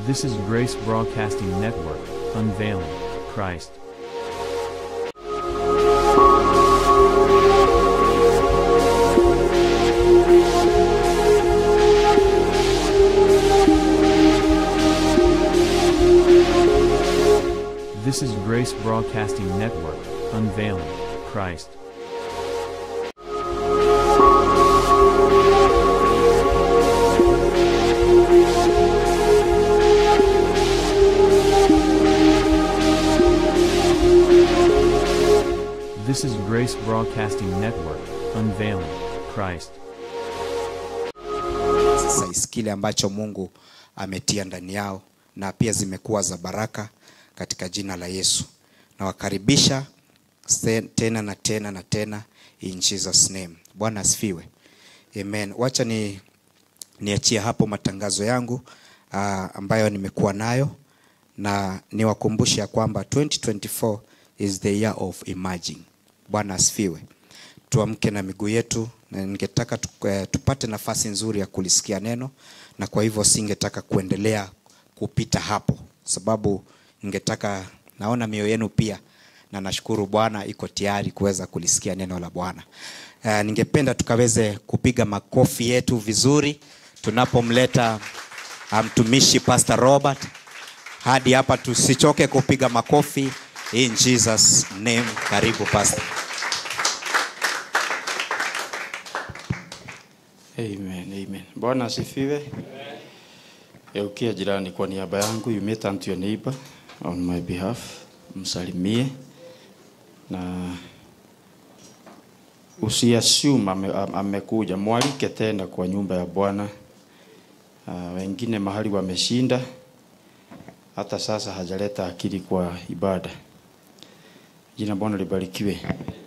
This is Grace Broadcasting Network, unveiling Christ. This is Grace Broadcasting Network, unveiling Christ. This is Grace Broadcasting Network, unveiling Christ. exercise kile ambacho Mungu ametia ndani yao na pia zimekuwa za baraka katika jina la Yesu. Nawakaribisha se- tena na tena na tena in Jesus name. Bwana asifiwe. Amen. Wacha ni niachie hapo matangazo yangu uh, ambayo nimekuwa nayo na niwakumbushe ya kwamba 2024 is the year of emerging. Bwana asifiwe. Tuamke na miguu yetu na ningetaka tu, eh, tupate nafasi nzuri ya kulisikia neno na kwa hivyo singetaka kuendelea kupita hapo sababu ningetaka naona mioyo yenu pia na nashukuru Bwana iko tayari kuweza kulisikia neno la Bwana. Uh, ningependa tukaweze kupiga makofi yetu vizuri tunapomleta uh, mtumishi Pastor Robert hadi hapa, tusichoke kupiga makofi in Jesus name. Karibu Pastor. Amen, amen. Bwana asifiwe. Eukia jirani kwa niaba yangu, you may turn to your neighbor on my behalf, msalimie na usiassume ame, am- amekuja, mwalike tena kwa nyumba ya Bwana. Uh, wengine mahali wameshinda, hata sasa hajaleta akili kwa ibada. Jina Bwana libarikiwe.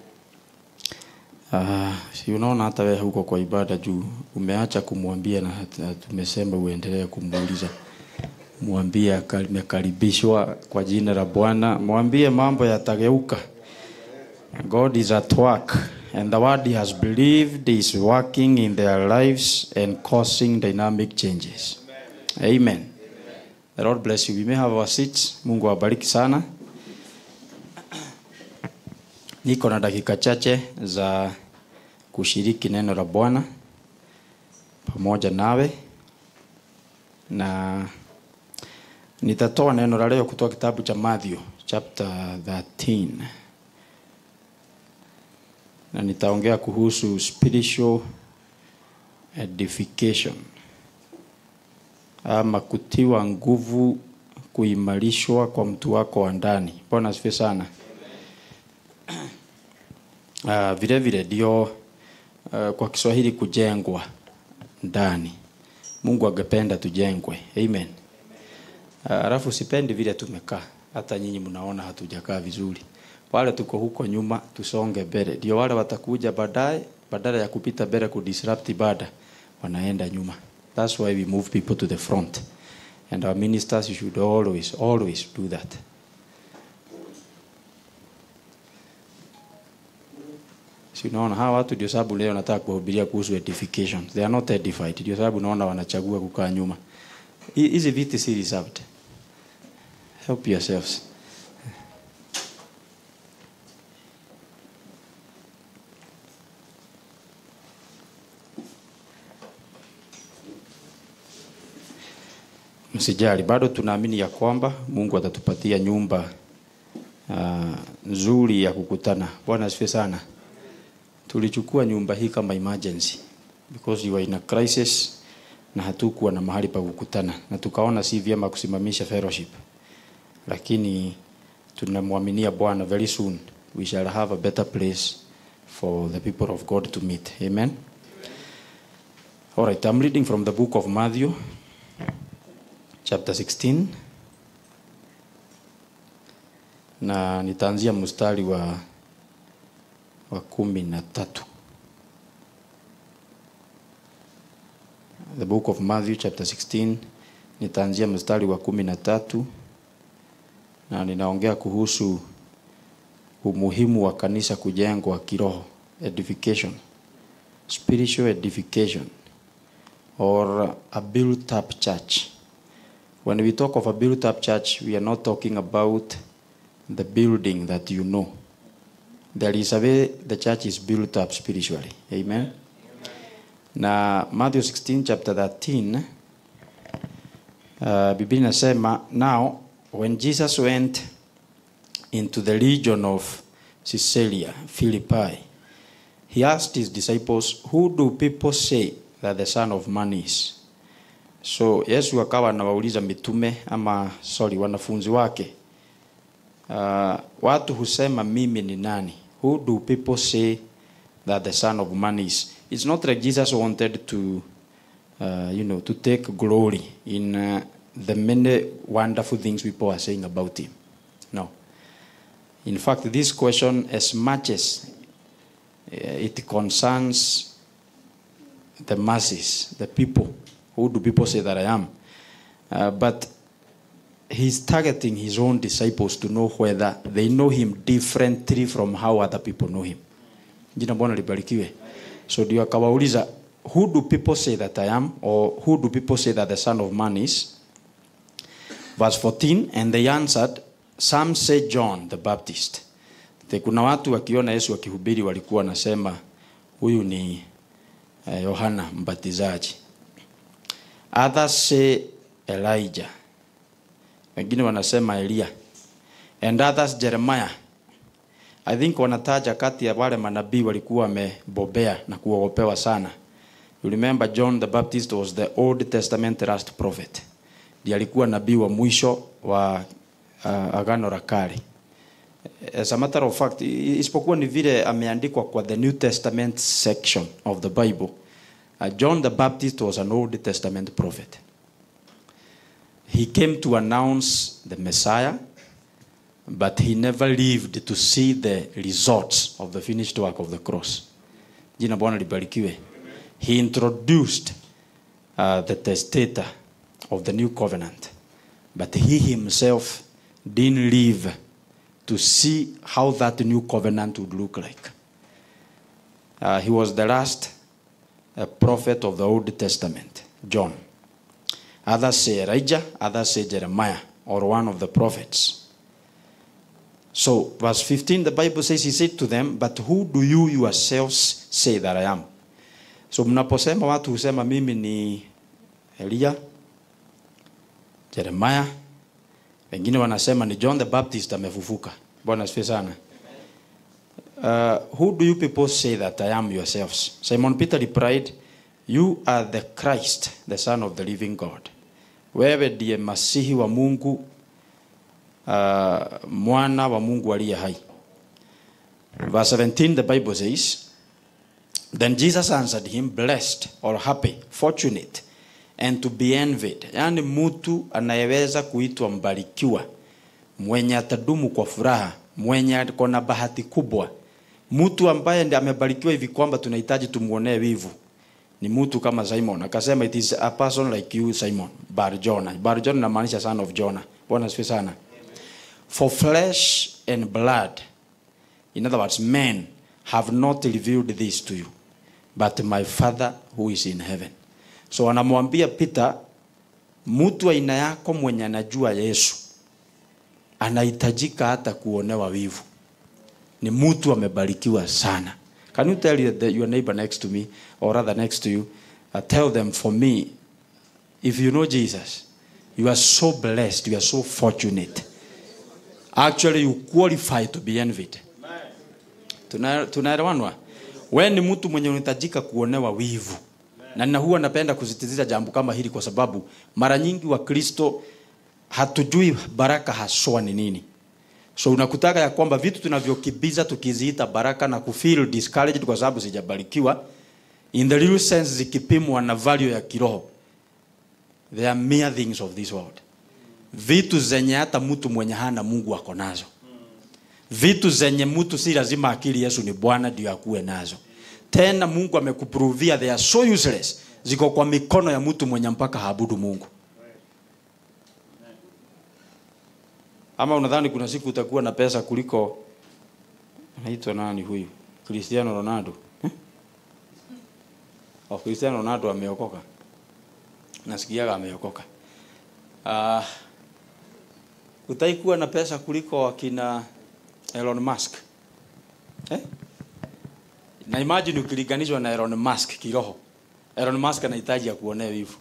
Ah, si unaona hata wewe huko kwa ibada juu umeacha kumwambia na hata tumesema uendelee kumuuliza. Mwambie akali- amekaribishwa kwa jina la Bwana. Mwambie mambo yatageuka. God is at work and the word he has believed is working in their lives and causing dynamic changes. Amen. The Lord bless you. We may have our seats. Mungu awabariki sana. Niko na dakika chache za kushiriki neno la Bwana pamoja nawe, na nitatoa neno la leo kutoka kitabu cha Matthew chapter 13 na nitaongea kuhusu spiritual edification ama kutiwa nguvu, kuimarishwa kwa mtu wako wa ndani. Bwana asifiwe sana. Uh, vile vile ndio uh, kwa Kiswahili kujengwa ndani. Mungu angependa tujengwe. Amen. Uh, Alafu sipendi vile tumekaa. Hata nyinyi mnaona hatujakaa vizuri. Wale tuko huko nyuma tusonge mbele. Ndio wale watakuja baadaye badala ya kupita mbele kudisrupt ibada wanaenda nyuma. That's why we move people to the front. And our ministers should always always do that. Si unaona hawa watu ndio sababu leo nataka kuwahubiria kuhusu edification. They are not edified. Ndio sababu naona wanachagua kukaa nyuma. Hi- Hizi viti si reserved. Help yourselves. Msijali, bado tunaamini ya kwamba Mungu atatupatia nyumba uh, nzuri ya kukutana. Bwana asifiwe sana. Tulichukua nyumba hii kama emergency because you were in a crisis na hatukuwa na mahali pa kukutana, na tukaona si vyema kusimamisha fellowship, lakini tunamwaminia Bwana, very soon we shall have a better place for the people of God to meet. Amen. All right, I'm reading from the book of Matthew chapter 16 na nitaanzia mstari wa wa kumi na tatu. The book of Matthew chapter 16 nitaanzia mstari wa kumi na tatu na ninaongea kuhusu umuhimu wa kanisa kujengwa kiroho, edification, spiritual edification or a built up church When we talk of a built up church, we are not talking about the building that you know. There is a way the church is built up spiritually. Amen. Na Matthew 16 chapter 13 uh, Biblia inasema now when Jesus went into the region of Caesarea Philippi he asked his disciples who do people say that the son of man is so Yesu akawa anawauliza mitume ama sorry wanafunzi wake uh, watu husema mimi ni nani who do people say that the son of man is it's not like jesus wanted to uh, you know to take glory in uh, the many wonderful things people are saying about him no in fact this question as much as uh, it concerns the masses the people who do people say that i am uh, but he's targeting his own disciples to know whether they know him differently from how other people know him jina bwana libarikiwe so ndio akawauliza who do people say that i am or who do people say that the son of man is verse 14 and they answered some say john the baptist Te kuna watu wakiona yesu akihubiri walikuwa wanasema huyu ni eh, yohana mbatizaji others say elijah wengine wanasema Elia and others Jeremiah. I think wanataja kati ya wale manabii walikuwa wamebobea na kuogopewa sana. You remember John the Baptist was the Old Testament last prophet. Ndiye alikuwa nabii wa mwisho wa uh, agano la kale. As a matter of fact, i- isipokuwa ni vile ameandikwa kwa the New Testament section of the Bible. Uh, John the Baptist was an Old Testament prophet. He came to announce the Messiah, but he never lived to see the results of the finished work of the cross. Jina Bwana libarikiwe. He introduced uh, the testator of the new covenant, but he himself didn't live to see how that new covenant would look like. Uh, he was the last uh, prophet of the Old Testament, John. Others say Elijah, others say Jeremiah, or one of the prophets. So, verse 15, the Bible says, He said to them, But who do you yourselves say that I am? So, mnaposema watu husema mimi ni Elia, Jeremiah, wengine wanasema ni John the Baptist amefufuka. Bwana asifiwe sana. Uh, who do you people say that I am yourselves? Simon Peter replied, You are the Christ, the Son of the living God. Wewe ndiye masihi wa Mungu, uh, mwana wa Mungu aliye hai. Verse 17, the Bible says, Then Jesus answered him, Blessed or happy, fortunate, and to be envied. Yaani mtu anayeweza kuitwa mbarikiwa, mwenye atadumu kwa furaha, mwenye ako na bahati kubwa, mtu ambaye ndiye amebarikiwa hivi kwamba tunahitaji tumuonee wivu ni mtu kama Simon. Akasema it is a person like you Simon, Bar Jonah. Bar Jonah inamaanisha son of Jonah. Bwana asifiwe sana. For flesh and blood, in other words, men have not revealed this to you, but my Father who is in heaven. So anamwambia Peter, mtu aina yako mwenye anajua Yesu anahitajika hata kuonewa wivu. Ni mtu amebarikiwa sana. Can you tell your, your neighbor next to me, or rather next to you, uh, tell them for me, if you know Jesus, you are so blessed, you are so fortunate. Actually, you qualify to be envied. Tuna- Tunaelewanwa? Wewe ni mtu mwenye unahitajika kuonewa wivu. Na na huwa napenda kusisitiza jambo kama hili kwa sababu mara nyingi Wakristo hatujui baraka haswa ni nini. So unakutaka ya kwamba vitu tunavyokibiza tukiziita baraka na kufeel discouraged kwa sababu sijabarikiwa in the real sense zikipimwa na value ya kiroho they are mere things of this world vitu zenye hata mtu mwenye hana Mungu ako nazo vitu zenye mtu si lazima akili Yesu ni Bwana ndio akuwe nazo tena Mungu amekuprovia they are so useless ziko kwa mikono ya mtu mwenye mpaka haabudu Mungu ama unadhani kuna siku utakuwa na pesa kuliko anaitwa nani huyu Cristiano Ronaldo eh? oh, Cristiano Ronaldo ameokoka nasikiaga ameokoka Uh, utaikuwa na pesa kuliko akina Elon Musk eh? na imagine ukilinganishwa na Elon Musk kiroho. Elon Musk anahitaji akuonee wivu,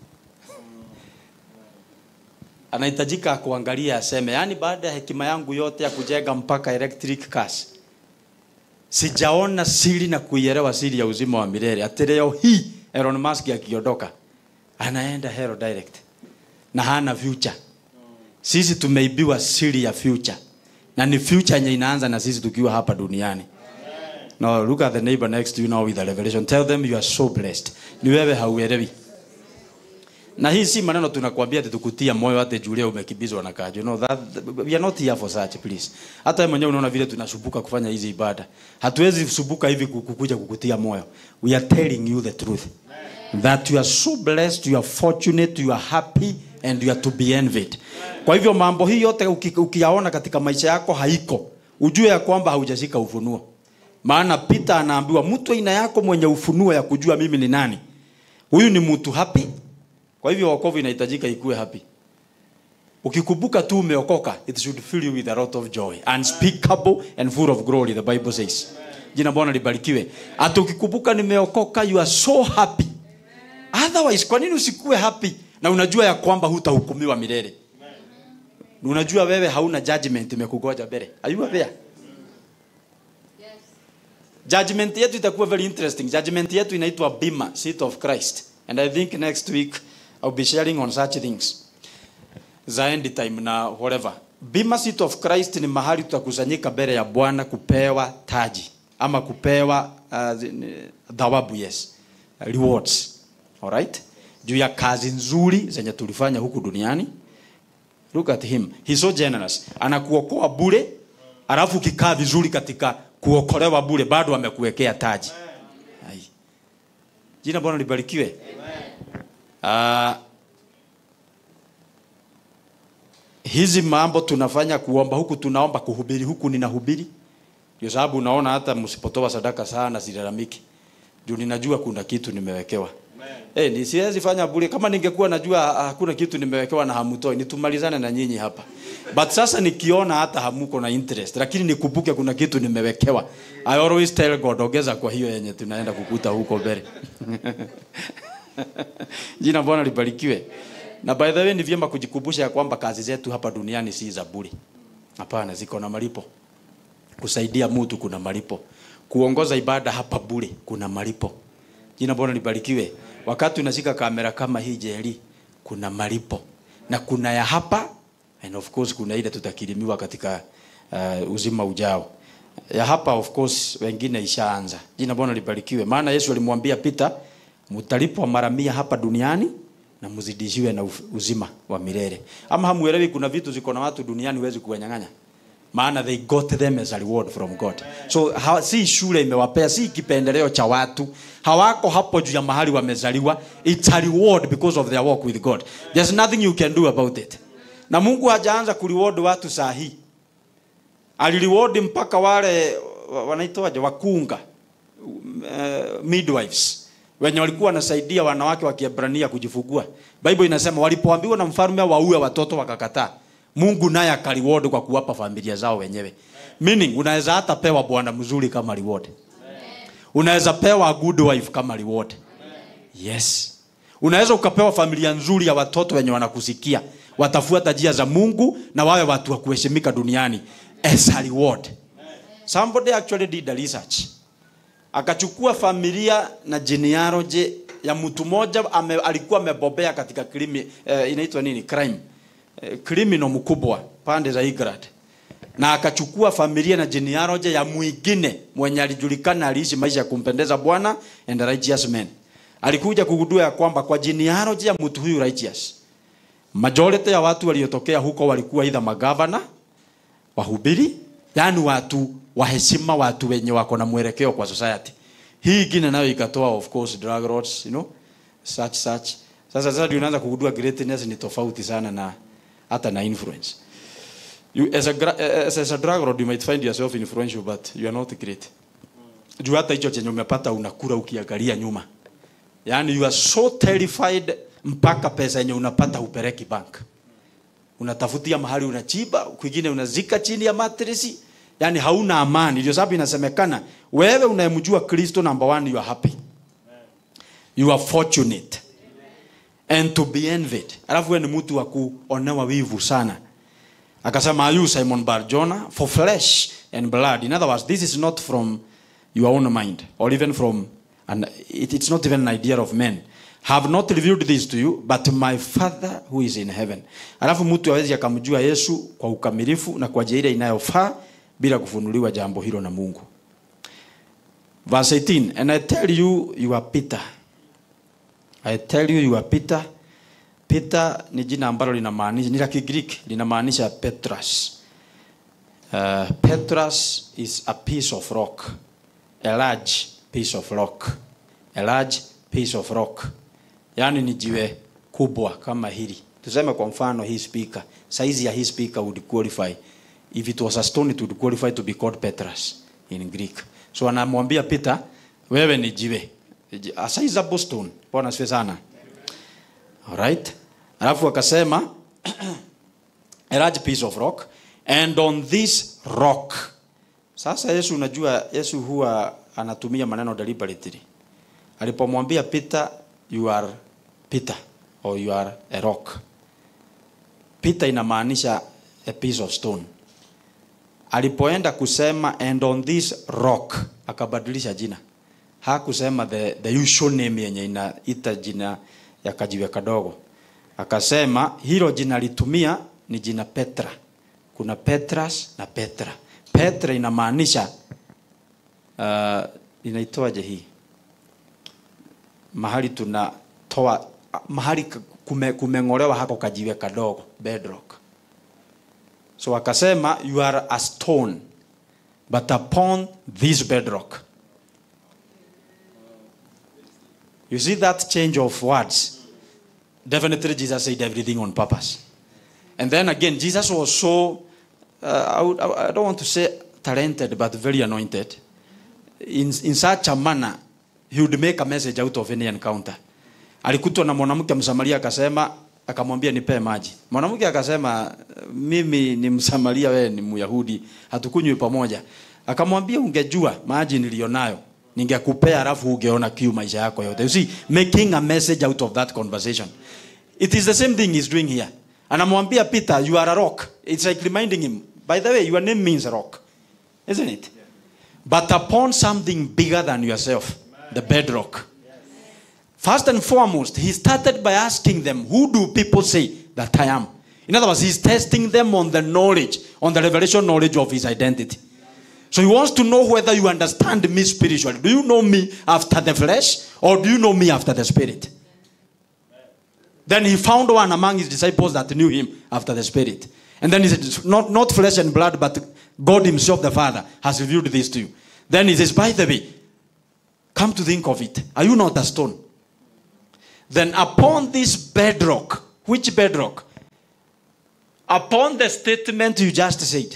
anahitajika kuangalia aseme, yani baada ya hekima yangu yote ya kujenga mpaka electric cars sijaona siri na kuielewa siri ya uzima wa milele. Ati leo hii Elon Musk akiondoka anaenda hero direct na hana future. Sisi tumeibiwa siri ya future, na ni future yenye inaanza na sisi tukiwa hapa duniani. Now look at the neighbor next to you now with a revelation. Tell them you are so blessed. Ni wewe hauelewi. Na hii si maneno tunakwambia ati tukutia moyo hata Julia umekimbizwa na kajo. No, that, we are not here for such please. Hata wewe mwenyewe unaona vile tunasumbuka kufanya hizi ibada. Hatuwezi sumbuka hivi kukuja kukutia moyo. We are telling you the truth. That you are so blessed, you are fortunate, you are happy and you are to be envied. Kwa hivyo mambo hii yote uki- ukiyaona katika maisha yako haiko. Ujue ya kwamba haujashika ufunuo. Maana Peter anaambiwa mtu aina yako mwenye ufunuo ya kujua mimi ni nani. Huyu ni mtu happy. Kwa hivyo wokovu inahitajika ikuwe happy. Ukikumbuka tu umeokoka, it should fill you with a lot of joy, unspeakable and full of glory the Bible says. Jina Bwana libarikiwe. Hata ukikumbuka nimeokoka, you are so happy. Otherwise, kwa nini usikuwe happy na unajua ya kwamba hutahukumiwa milele? Unajua wewe hauna judgment imekugoja mbele. Are you aware? Judgment yetu itakuwa very interesting. Judgment yetu inaitwa Bima, Seat of Christ. And I think next week I'll be sharing on such things. Za end time na whatever. Bima Seat of Christ ni mahali tutakusanyika mbele ya Bwana kupewa taji ama kupewa uh, zi- thawabu yes. Rewards. Alright? Juu ya kazi nzuri zenye tulifanya huku duniani. Look at him. He's so generous. Anakuokoa bure, alafu ukikaa vizuri katika kuokolewa bure bado amekuwekea taji. Ai. Jina Bwana libarikiwe. Ah, hizi mambo tunafanya kuomba huku tunaomba kuhubiri huku ninahubiri. Ndio sababu unaona hata msipotoa sadaka sana silalamiki. Juu ninajua kuna kitu nimewekewa. Eh, ni siwezi fanya bure kama ningekuwa najua ah, hakuna kitu nimewekewa na hamutoi nitumalizane na nyinyi hapa. But sasa nikiona hata hamuko na interest lakini nikumbuke kuna kitu nimewekewa. I always tell God ongeza kwa hiyo yenye tunaenda kukuta huko mbele. Jina Bwana libarikiwe. Na by the way ni vyema kujikumbusha ya kwamba kazi zetu hapa duniani si za bure. Hapana, ziko na malipo. Kusaidia mtu kuna malipo. Kuongoza ibada hapa bure kuna malipo. Jina Bwana libarikiwe. Wakati unashika kamera kama hii jeli, kuna malipo na kuna ya hapa and of course kuna ile tutakirimiwa katika uh, uzima ujao. Ya hapa of course wengine ishaanza. Jina Bwana libarikiwe. Maana Yesu alimwambia Peter, mtalipwa mara mia hapa duniani na mzidishiwe na uf- uzima wa milele. Ama hamuelewi kuna vitu ziko na watu duniani huwezi kuwanyang'anya maana they got them as a reward from God. So ha, si shule imewapea, si kipendeleo cha watu. Hawako hapo juu ya mahali wamezaliwa. It's a reward because of their walk with God. There's nothing you can do about it. Na Mungu hajaanza kureward watu saa hii. Alireward mpaka wale wa- wanaitwaje wakunga uh, midwives wenye walikuwa wanasaidia wanawake wa Kiebrania kujifungua. Bible inasema walipoambiwa na mfalme waue watoto wakakataa. Mungu naye akariward kwa kuwapa familia zao wenyewe. Meaning unaweza hata pewa bwana mzuri kama reward. Unaweza pewa a good wife kama reward. Yes. Unaweza ukapewa familia nzuri ya watoto wenye wanakusikia, watafuata njia za Mungu na wawe watu wa kuheshimika duniani as a reward. Somebody actually did a research. Akachukua familia na genealogy ya mtu mmoja ame, alikuwa amebobea katika krimi, eh, inaitwa nini crime eh, criminal mkubwa pande za England na akachukua familia na genealogy ya mwingine mwenye alijulikana aliishi maisha ya kumpendeza Bwana and a righteous man. Alikuja kugundua ya kwamba kwa genealogy ya mtu huyu righteous, majority ya watu waliotokea huko walikuwa either magavana, wahubiri, yani watu wa heshima, watu wenye wako na mwelekeo kwa society. Hii ingine nayo ikatoa of course drug lords, you know, such such. Sasa sasa ndio unaanza kugundua greatness ni tofauti sana na hata na influence. You, as, a, gra- as, as a drug lord you might find yourself influential but you are not great. Juu hata hicho chenye umepata unakula ukiangalia nyuma. Yaani you are so terrified mpaka pesa yenye unapata upeleki bank. unatafutia mahali unachimba kwingine unazika chini ya matresi yani hauna amani ndio sababu inasemekana wewe unayemjua kristo number one you are happy you are fortunate and to be envied alafu wewe ni mtu wa kuonewa wivu sana akasema are you simon bar jonah for flesh and blood in other words this is not from your own mind or even from and it, it's not even an idea of men have not revealed this to you but my father who is in heaven alafu mtu awezi akamjua yesu kwa ukamilifu na kwa njia ile inayofaa bila kufunuliwa jambo hilo na mungu verse 18 and i tell you you are peter i tell you you are peter peter ni jina ambalo linamaanisha ni la kigreek linamaanisha petras uh, petras is a piece of rock a large piece of rock a large piece of rock yaani ni jiwe kubwa kama hili tuseme kwa mfano hii speaker size ya hii speaker would qualify if it was a stone it would qualify to be called petras in greek so anamwambia peter wewe ni jiwe a sizable stone bwana asifiwe sana alright alafu akasema a large piece of rock and on this rock sasa yesu unajua yesu huwa anatumia maneno deliberately alipomwambia peter you are peter or you are a rock peter inamaanisha a piece of stone alipoenda kusema and on this rock akabadilisha jina hakusema the, the usual name yenye inaita jina ya kajiwe kadogo akasema hilo jina litumia ni jina petra kuna petras na petra petra inamaanisha uh, inaitoaje hii mahali tunatoa mahali kume, kumeng'olewa hako kajiwe kadogo bedrock so akasema you are a stone but upon this bedrock you see that change of words definitely jesus said everything on purpose and then again jesus was so uh, I, would, I don't want to say talented but very anointed in, in such a manner he would make a message out of any encounter alikutwa na mwanamke msamaria akasema akamwambia nipee maji mwanamke akasema mimi ni msamaria wewe ni myahudi hatukunywi pamoja akamwambia ungejua maji nilionayo ningekupea alafu ungeona kiu maisha yako yote you see making a message out of that conversation it is the same thing he's doing here anamwambia peter you are a rock it's like reminding him by the way your name means rock isn't it but upon something bigger than yourself the bedrock First and foremost, he started by asking them, Who do people say that I am? In other words, he's testing them on the knowledge, on the revelation knowledge of his identity. So he wants to know whether you understand me spiritually. Do you know me after the flesh or do you know me after the spirit? Then he found one among his disciples that knew him after the spirit. And then he said, Not, not flesh and blood, but God himself, the Father, has revealed this to you. Then he says, By the way, come to think of it, are you not a stone? Then upon this bedrock, which bedrock? Upon the statement you just said.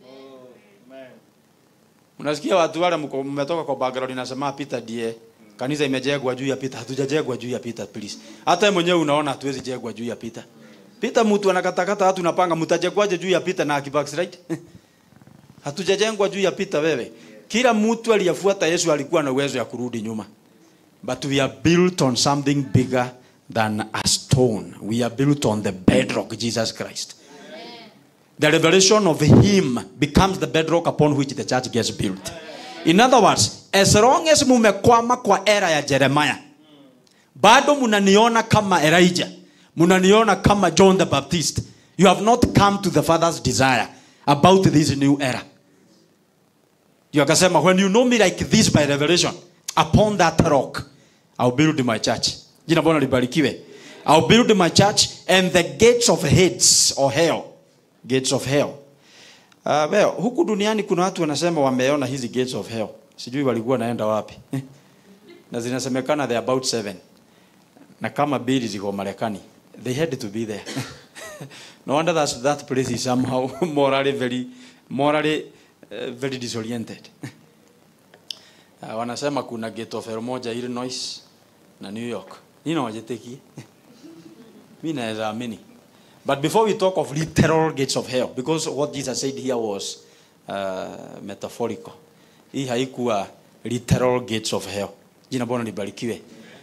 Unasikia watu wale mko- mmetoka kwa background inasema Peter ndiye kanisa imejengwa juu ya Peter. Hatujajengwa juu ya Peter please. Hata wewe mwenyewe unaona hatuwezi jengwa juu ya Peter. Peter mtu anakatakata watu napanga mtajengwaje juu ya Peter na akibackslide? Hatujajengwa juu ya Peter wewe. Kila mtu aliyefuata Yesu alikuwa na uwezo ya kurudi nyuma. But we are built on something bigger than a stone. We are built on the bedrock, Jesus Christ. The revelation of Him becomes the bedrock upon which the church gets built. In other words, as long as mumekwama kwa era ya Jeremiah, bado munaniona kama Elijah, munaniona kama John the Baptist. You have not come to the Father's desire about this new era. You akasema, when you know me like this by revelation, upon that rock, I'll build my church. Jina Bwana libarikiwe. I'll build my church and the gates of Hades or hell. Gates of hell. Uh, well, huku duniani kuna watu wanasema wameona hizi gates of hell. Sijui walikuwa naenda wapi. na zinasemekana they are about seven. Na kama mbili ziko Marekani. They had to be there. no wonder that that place is somehow morally very morally uh, very disoriented. Uh, wanasema kuna gate of hell moja Illinois na New York. Nino wajetekie. Mimi naweza amini. But before we talk of literal gates of hell, because what Jesus said here was uh, metaphorical. Hii haikuwa literal gates of hell. Jina Bwana libarikiwe.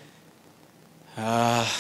Uh,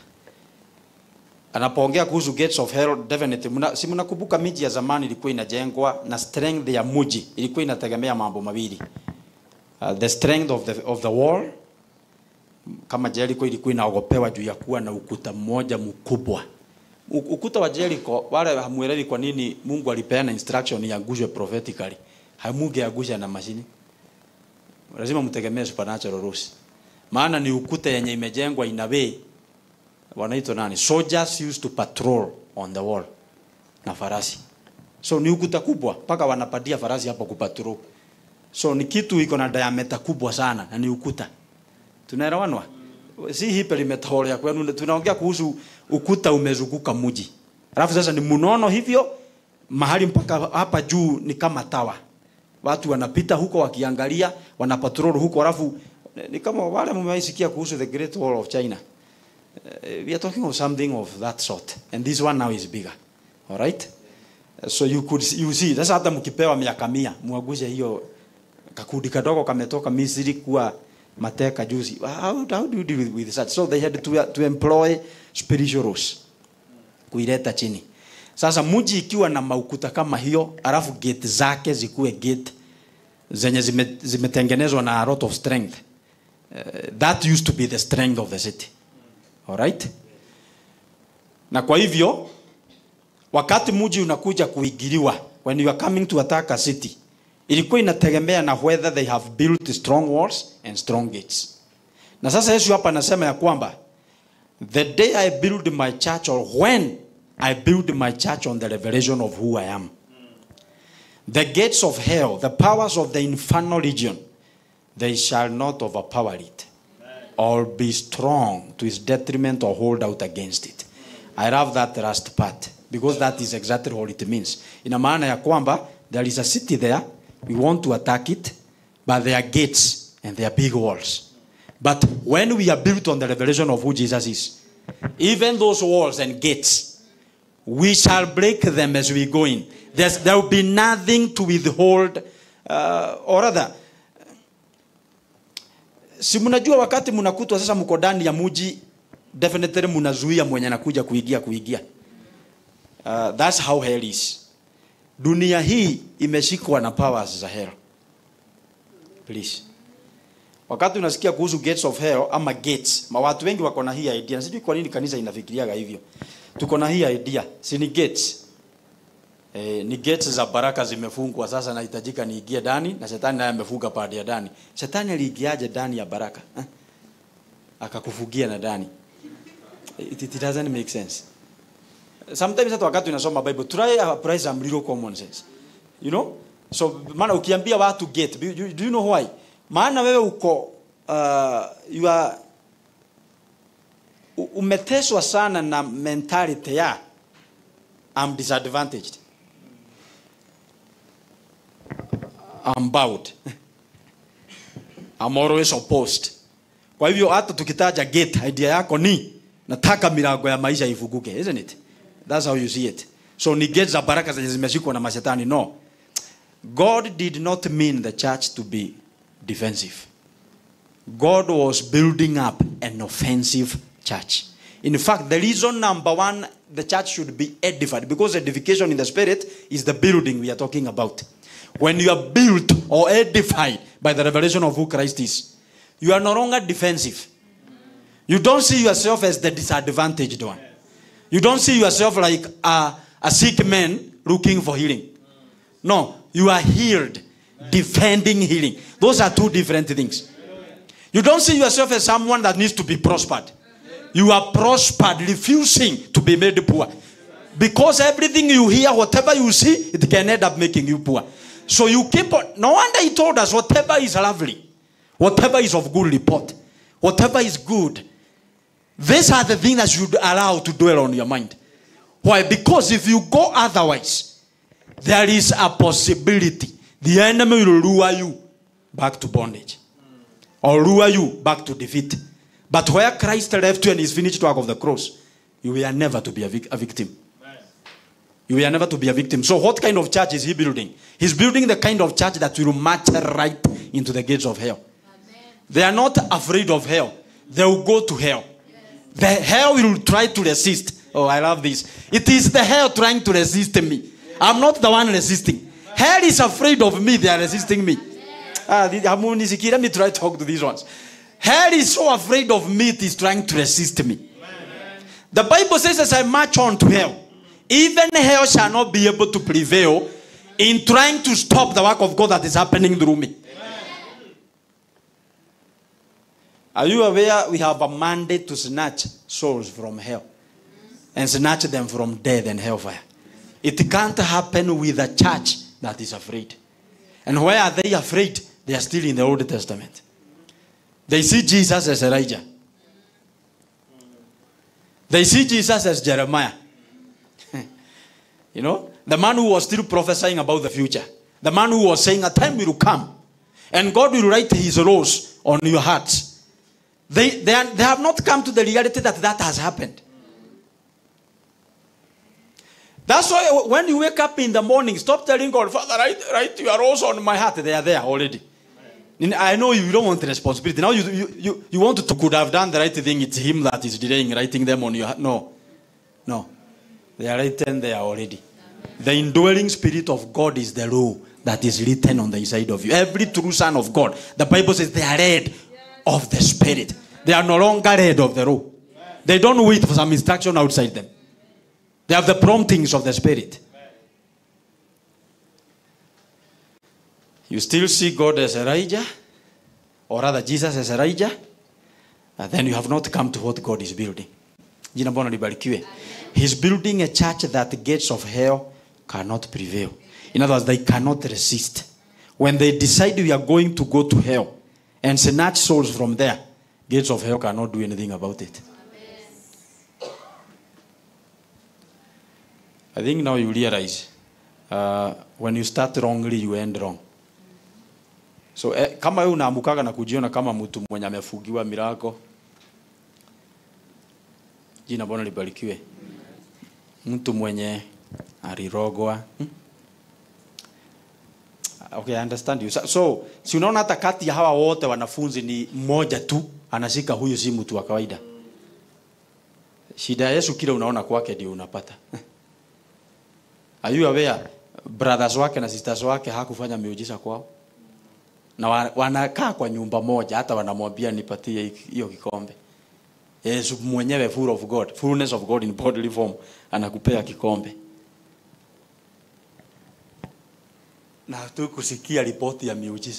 anapoongea kuhusu gates of hell definitely muna, si mnakumbuka miji ya zamani ilikuwa inajengwa na strength ya mji ilikuwa inategemea mambo mawili uh, the strength of the, of the wall kama Jericho ilikuwa inaogopewa juu ya kuwa na ukuta mmoja mkubwa U- ukuta wa Jericho wale hamuelewi kwa nini Mungu alipeana instruction iangushwe prophetically hamungeangusha na mashini lazima mtegemee supernatural rules maana ni ukuta yenye imejengwa in a way wanaitwa nani soldiers used to patrol on the wall na farasi so ni ukuta kubwa mpaka wanapatia farasi hapo kupatrol so ni kitu iko na diameter kubwa sana na ni ukuta tunaelewanwa si hii perimeter hall ya kwenu tunaongea kuhusu ukuta umezunguka mji alafu sasa ni mnono hivyo mahali mpaka hapa juu ni kama tawa watu wanapita huko wakiangalia wanapatrol huko alafu ni kama wale mmewaisikia kuhusu the great wall of china uh, we are talking of something of that sort and this one now is bigger all right so you could you see sasa hata mkipewa miaka mia mwagushe hiyo kakundi kadogo kametoka Misri kuwa mateka juzi how, how do you deal with, with such so they had to, to employ spiritual rules kuileta chini sasa mji ikiwa na maukuta kama hiyo alafu gate zake zikuwe gate zenye zime- zimetengenezwa na a lot of strength uh, that used to be the strength of the city alright na kwa hivyo wakati mji unakuja kuingiliwa when you are coming to attack a city ilikuwa inategemea na whether they have built strong walls and strong gates na sasa yesu hapa anasema ya kwamba the day i build my church or when i build my church on the revelation of who i am the gates of hell the powers of the infernal region they shall not overpower it or be strong to its detriment or hold out against it i love that last part because that is exactly what it means ina maana ya kwamba there is a city there we want to attack it but there are gates and there are big walls but when we are built on the revelation of who jesus is even those walls and gates we shall break them as we go in There's, there will be nothing to withhold uh, or rather si mnajua wakati mnakutwa sasa mko ndani ya muji definitely mnazuia mwenye anakuja kuingia kuingia uh, that's how hell is dunia hii imeshikwa na powers za hell please wakati unasikia kuhusu gates of hell ama gates ma watu wengi wako na hii idea na sijui kwa nini kanisa inafikiriaga hivyo tuko na hii idea si ni gates Eh, ni gates za baraka zimefungwa sasa nahitajika niingie ndani na shetani naye amefunga pande ya ndani shetani aliingiaje ndani ya baraka eh? akakufugia na ndani it, it doesn't make sense sometimes hata wakati unasoma bible try apply some little common sense you know so maana ukiambia watu gate do you, do you know why maana wewe uko uh, you are u- umeteswa sana na mentality ya I'm disadvantaged I'm bowed I'm always opposed kwa hivyo hata tukitaja gate idea yako ni nataka milango ya maisha ifunguke isn't it that's how you see it so ni gate za baraka zenye zimeshikwa na mashetani no god did not mean the church to be defensive god was building up an offensive church in fact the reason number one the church should be edified because edification in the spirit is the building we are talking about when you are built or edified by the revelation of who christ is you are no longer defensive you don't see yourself as the disadvantaged one you don't see yourself like a, a sick man looking for healing no you are healed defending healing those are two different things you don't see yourself as someone that needs to be prospered you are prospered refusing to be made poor because everything you hear whatever you see it can end up making you poor so you keep on no wonder he told us whatever is lovely whatever is of good report whatever is good these are the things that you should allow to dwell on your mind why because if you go otherwise there is a possibility the enemy will lure you back to bondage or lure you back to defeat but where christ left you and his finished work of the cross you were never to be a, vic- a victim You were never to be a victim. So, what kind of church is he building? He's building the kind of church that will march right into the gates of hell. They are not afraid of hell. They will go to hell. The hell will try to resist. Oh, I love this. It is the hell trying to resist me. I'm not the one resisting. Hell is afraid of me. They are resisting me. Ah, the- hamunisikia. let me try to talk to these ones. Hell is so afraid of me, it is trying to resist me. The Bible says, as I march on to hell, even hell shall not be able to prevail in trying to stop the work of God that is happening through me. Are you aware we have a mandate to snatch souls from hell and snatch them from death and hellfire? It can't happen with a church that is afraid. And why are they afraid? They are still in the Old Testament. They see Jesus as Elijah. They see Jesus as Jeremiah. you know, the man who was still prophesying about the future. The man who was saying a time will come and God will write his laws on your hearts. They, they, are, they have not come to the reality that that has happened. That's why when you wake up in the morning, stop telling God, Father, write, write your laws on my heart. They are there already. I know you don't want the responsibility. Now you, you, you, you want to could have done the right thing. It's him that is delaying writing them on your heart. No. No. They are written there already. The indwelling spirit of God is the law that is written on the inside of you. Every true son of God, the Bible says they are read of the spirit. They are no longer read of the law. They don't wait for some instruction outside them. They have the promptings of the spirit. You still see God as Elijah, or rather Jesus as Elijah, and then you have not come to what God is building. Jina Bwana libarikiwe. He's building a church that the gates of hell cannot prevail. In other words, they cannot resist. When they decide we are going to go to hell and snatch souls from there, gates of hell cannot do anything about it. I think now you realize uh, when you start wrongly, you end wrong. So eh, kama wewe unaamukaga na kujiona kama mtu mwenye amefugiwa mirago, jina Bwana libarikiwe. Mtu mwenye alirogwa. Hmm? Okay, I understand you. So, so si unaona hata kati ya hawa wote wanafunzi ni mmoja tu anashika huyu si mtu wa kawaida. Shida ya Yesu kile unaona kwake ndio unapata. Are you aware brothers wake na sisters wake hakufanya miujiza kwao? Na wa- wanakaa kwa nyumba moja hata wanamwambia nipatie hiyo kikombe. Yesu mwenyewe full of God, fullness of God in bodily form anakupea kikombe. Na tu kusikia ripoti ya miujiza.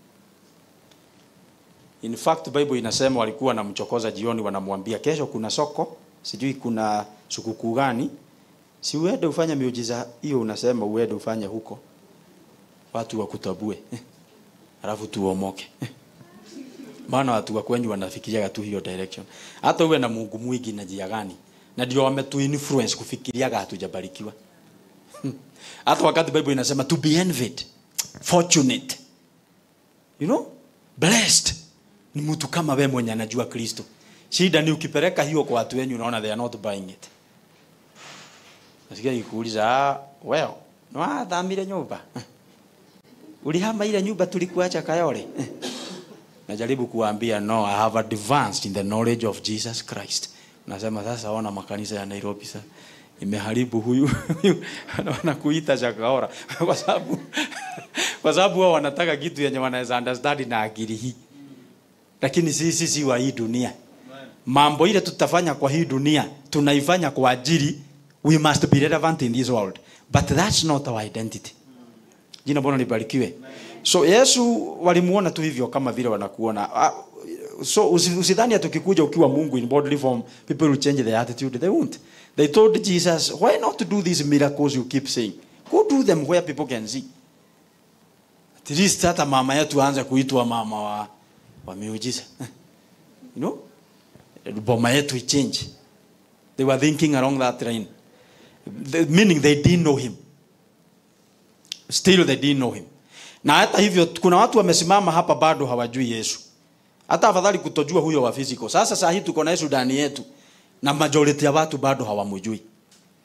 In fact Bible inasema walikuwa wanamchokoza jioni wanamwambia kesho kuna soko, sijui kuna sikukuu gani. Si uende ufanye miujiza hiyo unasema uende ufanye huko. Watu wakutabue. Alafu tuomoke. Maana watu wa kwenyu wanafikiria tu hiyo direction. Hata uwe na Mungu mwingi na njia gani? Na ndio wametu influence kufikiria hatujabarikiwa. Hata wakati Bible inasema to be envied, fortunate. You know? Blessed. Ni mtu kama wewe mwenye anajua Kristo. Shida ni ukipeleka hiyo kwa watu wenyu unaona they are not buying it. Nasikia ikikuuliza, ah, well, no athamire nyumba. Ulihama ile nyumba tulikuacha Kayole. Najaribu kuambia no, I have advanced in the knowledge of Jesus Christ. Nasema sasa ona makanisa ya Nairobi sasa imeharibu huyu huyu wanakuita chakaora kwa sababu kwa sababu wao wanataka kitu yenye wanaweza understand na akili hii. Lakini sisi si wa hii dunia. Mambo ile tutafanya kwa hii dunia tunaifanya kwa ajili we must be relevant in this world. But that's not our identity. Jina Bwana libarikiwe. So Yesu walimuona tu hivyo kama vile wanakuona. Ah, So usi- usidhani ati ukikuja ukiwa Mungu in bodily form people will change their attitude. They won't. They told Jesus, why not to do these miracles you keep saying? Go do them where people can see. At least hata mama yetu aanze kuitwa mama wa, wa miujiza. You know? Boma yetu ichange. They were thinking along that line. The, meaning they didn't know him. Still they didn't know him. Na hata hivyo kuna watu wamesimama hapa bado hawajui Yesu. Hata afadhali kutojua huyo wa physical. Sasa saa hii tuko na Yesu ndani yetu na majority ya watu bado hawamjui.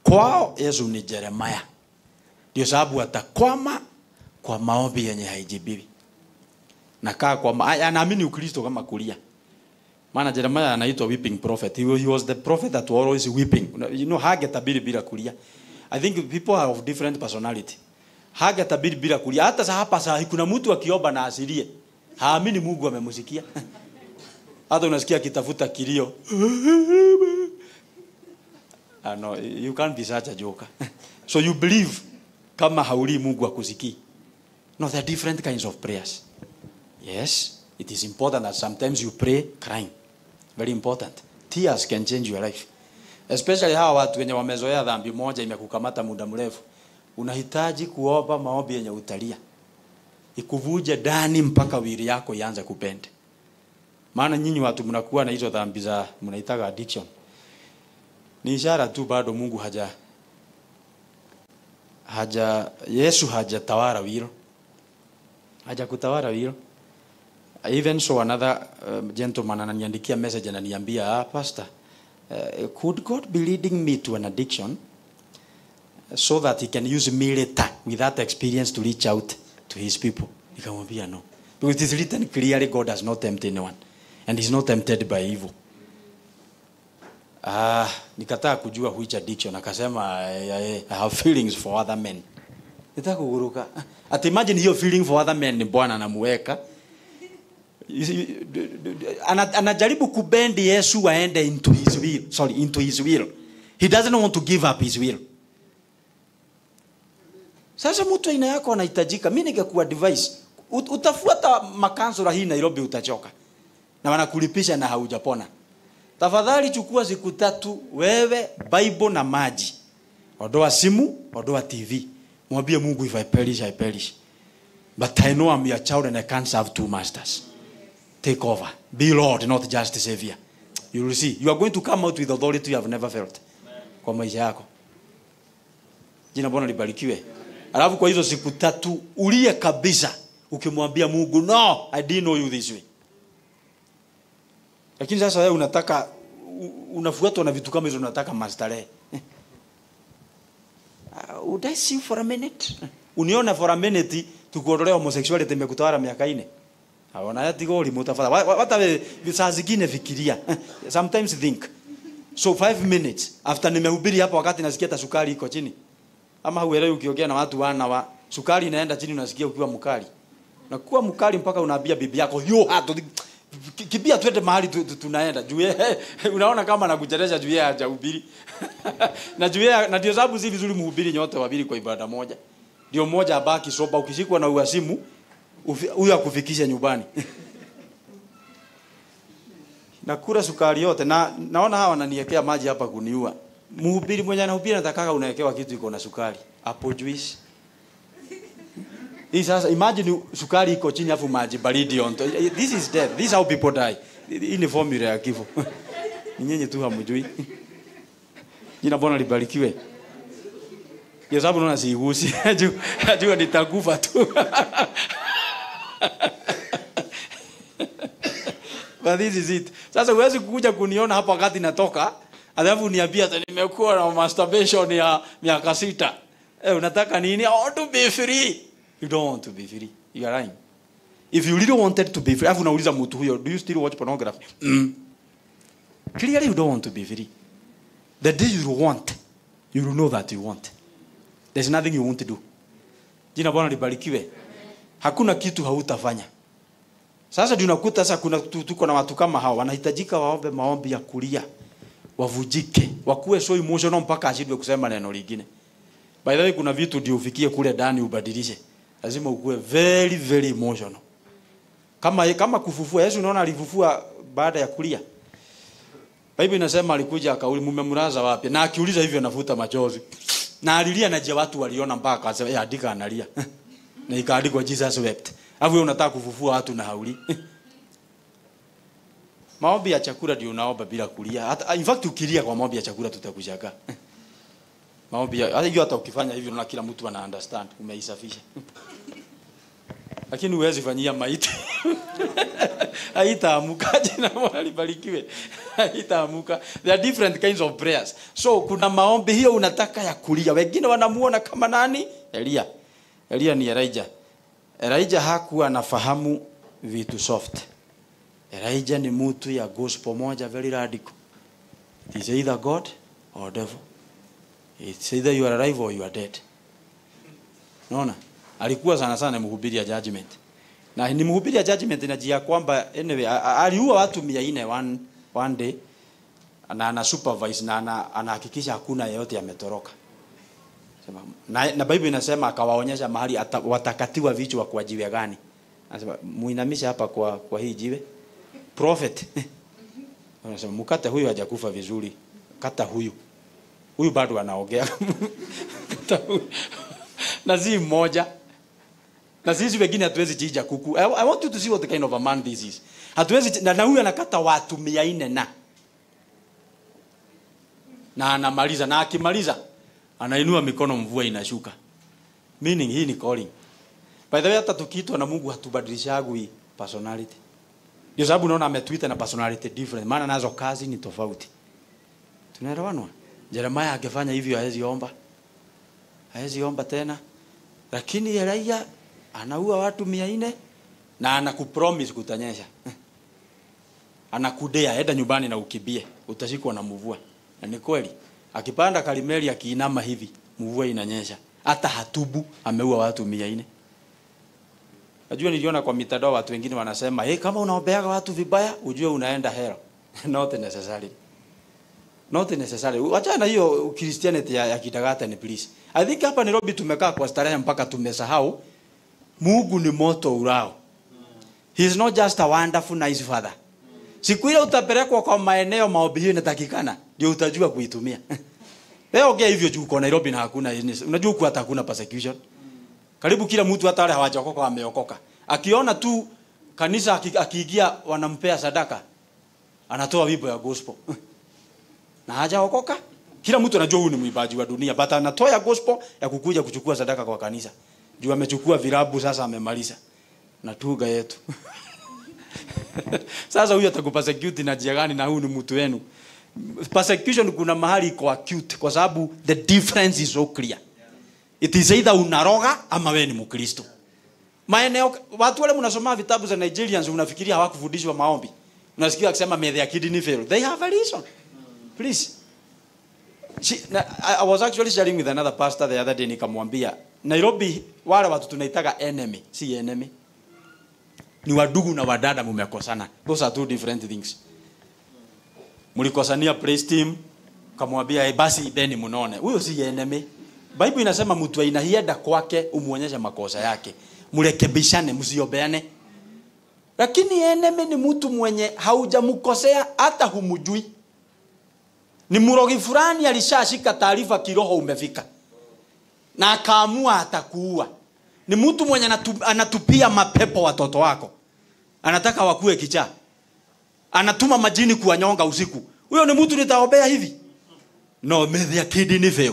kwao yesu ni jeremaya ndio sababu atakwama kwa maombi yenye haijibiwi nakaa kwa ma- anaamini ukristo kama kulia maana jeremaya anaitwa weeping prophet he, wa- he was the prophet that was always weeping Una- you know hagetabiri bila kulia i think people are of different personality hagetabiri bila kulia hata sa hapa saa hii kuna mtu akiomba na asilie haamini mungu amemsikia hata unasikia akitafuta kilio Ah, no, you can't be such a joker. so you believe kama hauli Mungu akusikii. No, there are different kinds of prayers. Yes, it is important that sometimes you pray crying. Very important. Tears can change your life. Especially hawa watu wenye wamezoea dhambi moja imekukamata muda mrefu. Unahitaji kuomba maombi yenye utalia. Ikuvuje ndani mpaka wili yako ianze kupenda. Maana nyinyi watu mnakuwa na hizo dhambi za mnaitaga addiction ni ishara tu bado Mungu haja haja Yesu hajatawala wilo haja kutawala wilo even so another uh, gentleman ananiandikia message ananiambia ah, pastor uh, could God be leading me to an addiction so that he can use me later with that experience to reach out to his people nikamwambia no because it is written clearly God has not tempted anyone and is not tempted by evil Ah, nikataa kujua which addiction akasema I, I, I have feelings for other men. Nitaka kuguruka. At imagine hiyo feeling for other men ni Bwana anamuweka. You see, d- d- d- ana- Anajaribu kubendi Yesu aende into his will. Sorry, into his will. He doesn't want to give up his will. Sasa mtu aina yako anahitajika. Mimi ningekuwa advice. Ut- Utafuata makansula hii Nairobi utachoka. Na wanakulipisha na haujapona tafadhali chukua siku tatu wewe bible na maji ondoa simu ondoa tv mwambie mungu if i perish i perish but i know i'm your child and i can't serve two masters take over be lord not just savior you will see you are going to come out with authority you have never felt kwa maisha yako jina bwana libarikiwe alafu kwa hizo siku tatu ulie kabisa ukimwambia mungu no i didn't know you this way lakini sasa wewe unataka u- unafuatwa na vitu kama hizo unataka mastarehe uh, would I see you for a minute uniona for a minute tukuondolea homosexuality imekutawala miaka ine aona yatiga ulimu tafadhali Wa- wa- hata we- saa zingine fikiria sometimes think so five minutes after nimehubiri hapa wakati nasikia hata sukari iko chini ama huelewi ukiongea na watu wana wa sukari inaenda chini unasikia ukiwa mkali nakuwa mkali mpaka unaambia bibi yako yo hato ki- kibia twende mahali tu, tu, tunaenda juu yeye unaona kama nakucheresha juu yeye hajahubiri na juu yeye na ndio sababu si vizuri mhubiri nyote wabili kwa ibada moja ndio mmoja abaki soba ukishikwa na uasimu ufi- huyo akufikisha nyumbani nakula sukari yote na naona hawa wananiwekea maji hapa kuniua mhubiri mwenye anahubiri natakaga unawekewa kitu iko na sukari apple juice hii sasa imagine sukari iko chini afu maji baridi on top. this is death this is how people die hii ni formula ya kifo ni nyinyi tu hamjui jina bwana libarikiwe ndio sababu naona siigusi najua najua nitakufa tu but this is it sasa huwezi kukuja kuniona hapa wakati natoka alafu niambia ati nimekuwa na masturbation ya miaka sita eh unataka nini i want to be free you don't want to be free you are lying if you really wanted to be free alafu unauliza mtu huyo do you still watch pornography mm. clearly you don't want to be free the day you want you will know that you want there's nothing you won't do jina bwana libarikiwe hakuna kitu hautafanya sasa ndio unakuta sasa kuna tu- tuko na watu kama hao wanahitajika waombe maombi ya kulia wavujike wakuwe so emotional mpaka ashindwe kusema neno lingine by the way kuna vitu ndio ufikie kule ndani ubadilishe lazima ukuwe very very emotional kama kama kufufua Yesu unaona alifufua baada ya kulia Biblia inasema alikuja akauli mmemlaza wapi na akiuliza hivyo nafuta machozi na alilia na je watu waliona mpaka akasema eh andika analia na ikaandikwa Jesus wept alafu wewe unataka kufufua watu na hauli maombi ya chakula ndio unaomba bila kulia hata in fact ukilia kwa maombi ya chakula tutakushangaa maombi ya hata hiyo hata ukifanya hivyo na kila mtu ana understand umeisafisha lakini huwezi fanyia maiti haitaamuka jina la Bwana libarikiwe haitaamuka there are different kinds of prayers so kuna maombi hiyo unataka ya kulia wengine wanamuona kama nani Elia Elia ni Elijah Elijah hakuwa anafahamu vitu soft Elijah ni mtu ya gospel moja very radical it is either God or devil it's either you are alive or you are dead Unaona? Alikuwa sana sana mhubiri ya judgment. Na ni mhubiri ya judgment inajia kwamba anyway a- a- aliua watu 400 one, one day na ana supervise na ana- anahakikisha hakuna yeyote ametoroka. Sema na, na Bible inasema akawaonyesha mahali ata, watakatiwa vichwa kwa jiwe gani. Anasema muinamishe hapa kwa kwa hii jiwe. Prophet. Anasema mkate huyu hajakufa vizuri. Kata huyu. Huyu bado anaongea. Kata huyu. na si mmoja na sisi wengine hatuwezi chinja kuku I, I want you to see what kind of a man this is hatuwezi chi- na, na huyu anakata watu mia nne na na anamaliza na akimaliza anainua mikono mvua inashuka meaning hii ni calling by the way hata tukiitwa na Mungu hatubadilishagwi personality ndio sababu unaona ametuita na personality different maana nazo kazi ni tofauti tunaelewanwa Jeremiah akifanya hivyo hawezi omba hawezi omba tena lakini Elia anaua watu mia nne na anakupromise kutanyesha anakudea enda nyumbani na ukibie utashikwa na mvua na ni kweli akipanda kalimeli akiinama hivi mvua inanyesha hata hatubu ameua watu mia nne najua niliona kwa mitandao watu wengine wanasema hey, kama unaombeaga watu vibaya ujue unaenda hell not necessarily not necessary wachana hiyo christianity ya, ya kidagata please i think hapa Nairobi tumekaa kwa starehe mpaka tumesahau Mungu ni moto urao he is not just a wonderful nice father siku ile utapelekwa kwa maeneo maombi hiyo inatakikana ndio utajua kuitumia leo ongea hivyo juu kwa Nairobi na hakuna unajua huku hata hakuna persecution karibu kila mtu hata wale hawajaokoka wameokoka akiona tu kanisa aki- akiingia wanampea sadaka anatoa wimbo ya gospel na hajaokoka kila mtu anajua huyu ni mwimbaji wa dunia but anatoa ya gospel ya kukuja kuchukua sadaka kwa kanisa juu amechukua virabu sasa amemaliza na tuga yetu sasa huyu atakupersecute na njia gani na huyu ni mtu wenu persecution kuna mahali iko acute kwa sababu the difference is so clear it is either unaroga ama wewe ni mkristo maeneo watu wale mnasoma vitabu za Nigerians unafikiria hawakufundishwa maombi unasikia akisema may their kidney fail they have a reason please She, na, I, I was actually sharing with another pastor the other day nikamwambia Nairobi wale watu tunaitaga enemy si enemy ni wadugu na wadada mumekosana those are two different things mlikosania praise team kamwambia hey, basi ibeni mnone huyo si enemy bible inasema mtu ainahienda kwake umuonyeshe makosa yake mrekebishane msiombeane lakini enemy ni mtu mwenye haujamkosea hata humujui ni mrogi fulani alishashika taarifa kiroho umefika na akaamua atakuua ni mtu mwenye anatu, anatupia mapepo watoto wako anataka wakue kichaa anatuma majini kuwanyonga usiku huyo ni mtu nitaombea hivi no may their kidney fail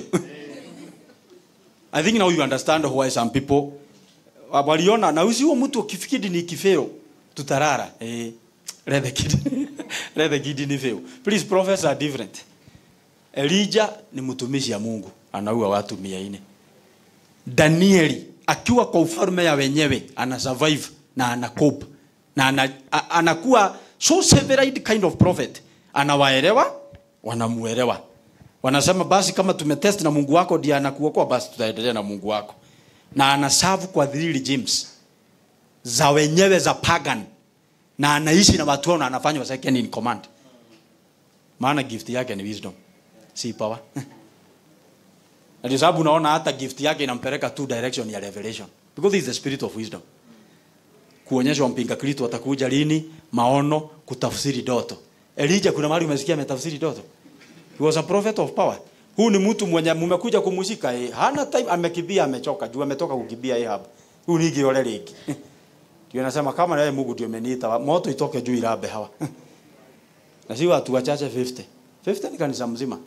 i think now you understand why some people waliona na usi huo mtu ukifikiri ni kifeo tutarara eh let the kidney let the kidney fail please prophets are different Elijah ni mtumishi ya Mungu anaua watu mia nne Danieli akiwa kwa ufalme ya wenyewe ana survive na ana cope na ana, a, anakuwa so severed kind of prophet anawaelewa wanamuelewa wanasema basi kama tumetest na Mungu wako ndiye anakuokoa basi tutaendelea na Mungu wako na anaserve kwa three regimes za wenyewe za pagan na anaishi na watu wao na anafanywa second in command maana gift yake ni wisdom si power na ndio sababu unaona hata gift yake inampeleka tu direction ya revelation because he is the spirit of wisdom kuonyeshwa mpinga kristo atakuja lini maono kutafsiri doto Elijah kuna mahali umesikia ametafsiri doto he was a prophet of power huu ni mtu mwenye mmekuja kumshika eh, hana time amekimbia amechoka juu ametoka kukimbia yeye hapa huu ni giole ligi ndio nasema kama naye Mungu ndio ameniita moto itoke juu irabe hawa na si watu wachache 50 50 ni kanisa mzima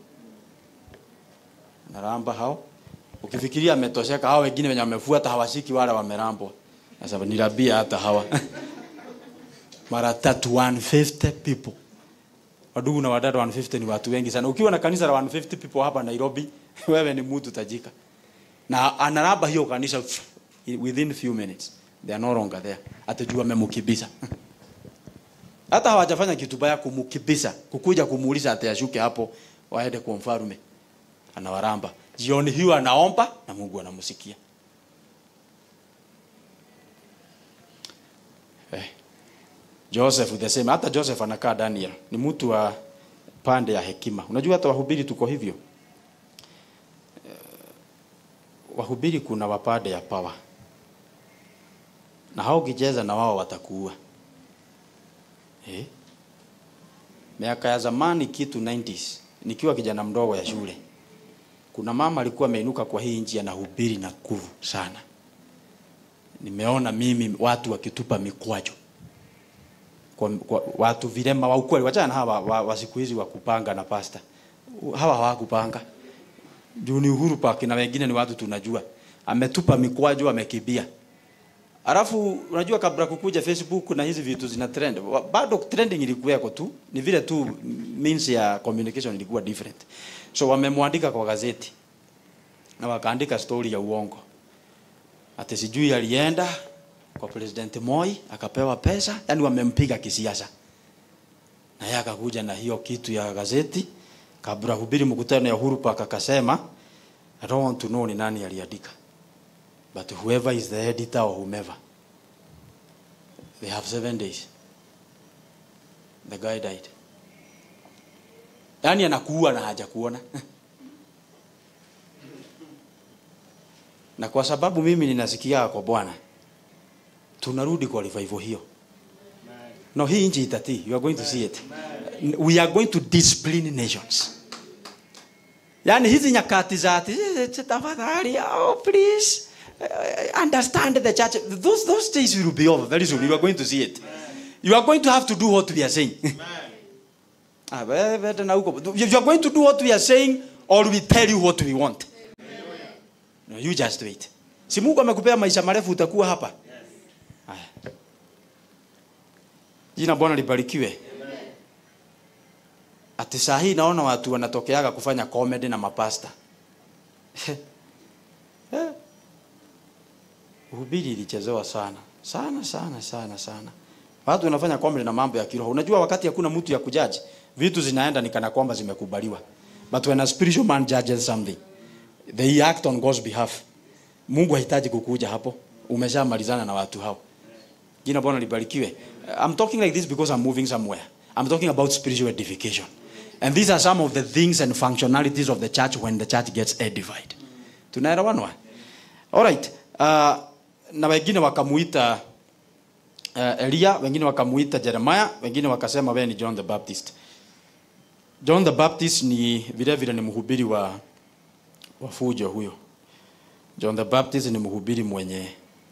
naramba hao ukifikiria ametosheka hao wengine wenye wamefuata hawashiki wale wamerambwa sasa nirabia hata hawa mara tatu 150 people wadugu na wadada 150 ni watu wengi sana ukiwa na kanisa la 150 people hapa Nairobi wewe ni mtu tajika na anaraba hiyo kanisa within few minutes they are no longer there atajua amemkibisa hata hawajafanya kitu baya kumkibisa kukuja kumuuliza atayashuke hapo waende kwa mfalme anawaramba jioni hiyo anaomba na Mungu anamsikia eh. Joseph the same hata Joseph anakaa Daniel ni mtu wa pande ya hekima unajua hata wahubiri tuko hivyo Eh, wahubiri kuna wapande ya power na hao ukicheza na wao watakuua eh? miaka ya zamani kitu 90s nikiwa kijana mdogo ya shule kuna mama alikuwa ameinuka kwa hii nchi anahubiri na nguvu sana nimeona mimi watu wakitupa mikwajo kwa, kwa watu vilema wa ukweli wachana na hawa wa, wa siku hizi wa kupanga na pasta hawa hawakupanga juu ni Uhuru Park na wengine ni watu tunajua ametupa mikwajo amekibia Alafu unajua kabla kukuja Facebook na hizi vitu zina trend. wa- Bado trending ilikuweko tu. Ni vile tu means ya communication ilikuwa different. So wamemwandika kwa gazeti. Na wakaandika story ya uongo. Ati sijui alienda kwa President Moi akapewa pesa, yani wamempiga kisiasa. Na yeye akakuja na hiyo kitu ya gazeti kabla hubiri mkutano ya Uhuru Park akasema I don't want to know ni nani aliandika. But whoever is the editor or whomever, they have seven days. The guy died. Yaani anakuua na hajakuona. na kwa sababu mimi ninasikia kwa Bwana, tunarudi kwa revival hiyo. No, hii nchi itatii. You are going to see it. We are going to discipline nations. Yaani hizi nyakati za ati "Eh, tafadhali oh please uh, understand the church those those days will be over very soon you are going to see it you are going to have to do what we are saying ah wewe tena huko you are going to do what we are saying or we tell you what we want no you just wait si Mungu amekupea maisha marefu utakuwa hapa haya jina Bwana libarikiwe ati saa hii naona watu wanatokeaga kufanya comedy na mapasta Eh. Uhubiri ilichezewa sana sana sana sana sana. Watu wanafanya comedy na mambo ya kiroho. Unajua wakati hakuna mtu ya kujaji, vitu zinaenda ni kana kwamba zimekubaliwa. But when a spiritual man judges something, they act on God's behalf. Mungu hahitaji kukuja hapo. Umeshamalizana na watu hao. Jina Bwana libarikiwe. I'm talking like this because I'm moving somewhere. I'm talking about spiritual edification. And these are some of the things and functionalities of the church when the church gets edified. Tunaelewanwa? All right. Uh, na wengine wakamuita uh, Elia, wengine wakamuita Jeremiah, wengine wakasema wewe ni John the Baptist. John the Baptist ni vile vile ni mhubiri wa wa fujo huyo. John the Baptist ni mhubiri mwenye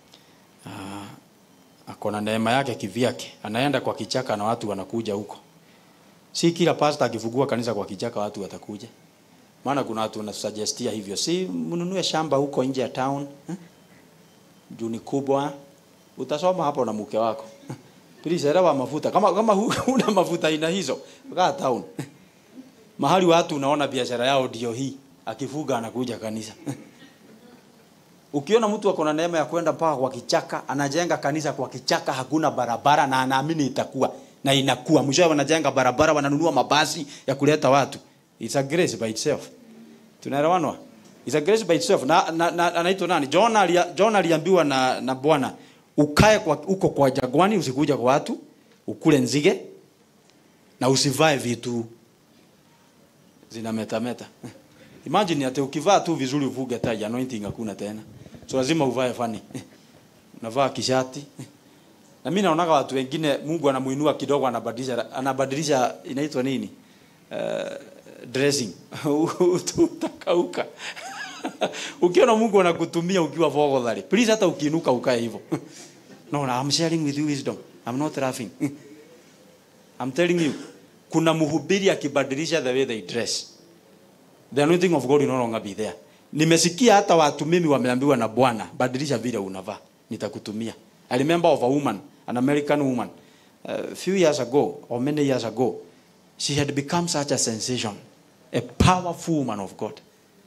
uh, ako na neema yake kivyake. Anaenda kwa kichaka na watu wanakuja huko. Si kila pastor akifungua kanisa kwa kichaka watu watakuja. Maana kuna watu wanasuggestia hivyo. Si mnunue shamba huko nje ya town. Eh? Juu ni kubwa. Utasoma hapo na mke wako. Please elewa mafuta. Kama kama hu- huna mafuta aina hizo, kaa town. Mahali watu unaona biashara yao ndio hii. Akifuga anakuja kanisa. Ukiona mtu ako na neema ya kwenda mpaka kwa kichaka, anajenga kanisa kwa kichaka, hakuna barabara na anaamini itakuwa na inakuwa. Mwishowe wanajenga barabara, wananunua mabasi ya kuleta watu. It's a grace by itself. Tunaelewanwa? It's a grace by itself. Na, na, na anaitwa nani? John alia, John aliambiwa na na Bwana, ukae kwa uko kwa jagwani, usikuja kwa watu, ukule nzige na usivae vitu zinametameta. Imagine ati ukivaa tu vizuri uvuge tai anointing hakuna tena. So lazima uvae fani. Unavaa kishati. Na mimi naonaga watu wengine Mungu anamuinua kidogo anabadilisha anabadilisha inaitwa nini? Uh, dressing. Utakauka. Ukiona Mungu anakutumia ukiwa fogodhari. Please hata ukiinuka ukae hivyo. No, no, I'm sharing with you wisdom. I'm not laughing. I'm telling you. Kuna mhubiri akibadilisha the way they dress the anointing of God will no longer be there. Nimesikia hata watu mimi wameambiwa na Bwana, badilisha vile unavaa, nitakutumia. I remember of a woman, an American woman. a few years ago or many years ago, she had become such a sensation, a powerful woman of God.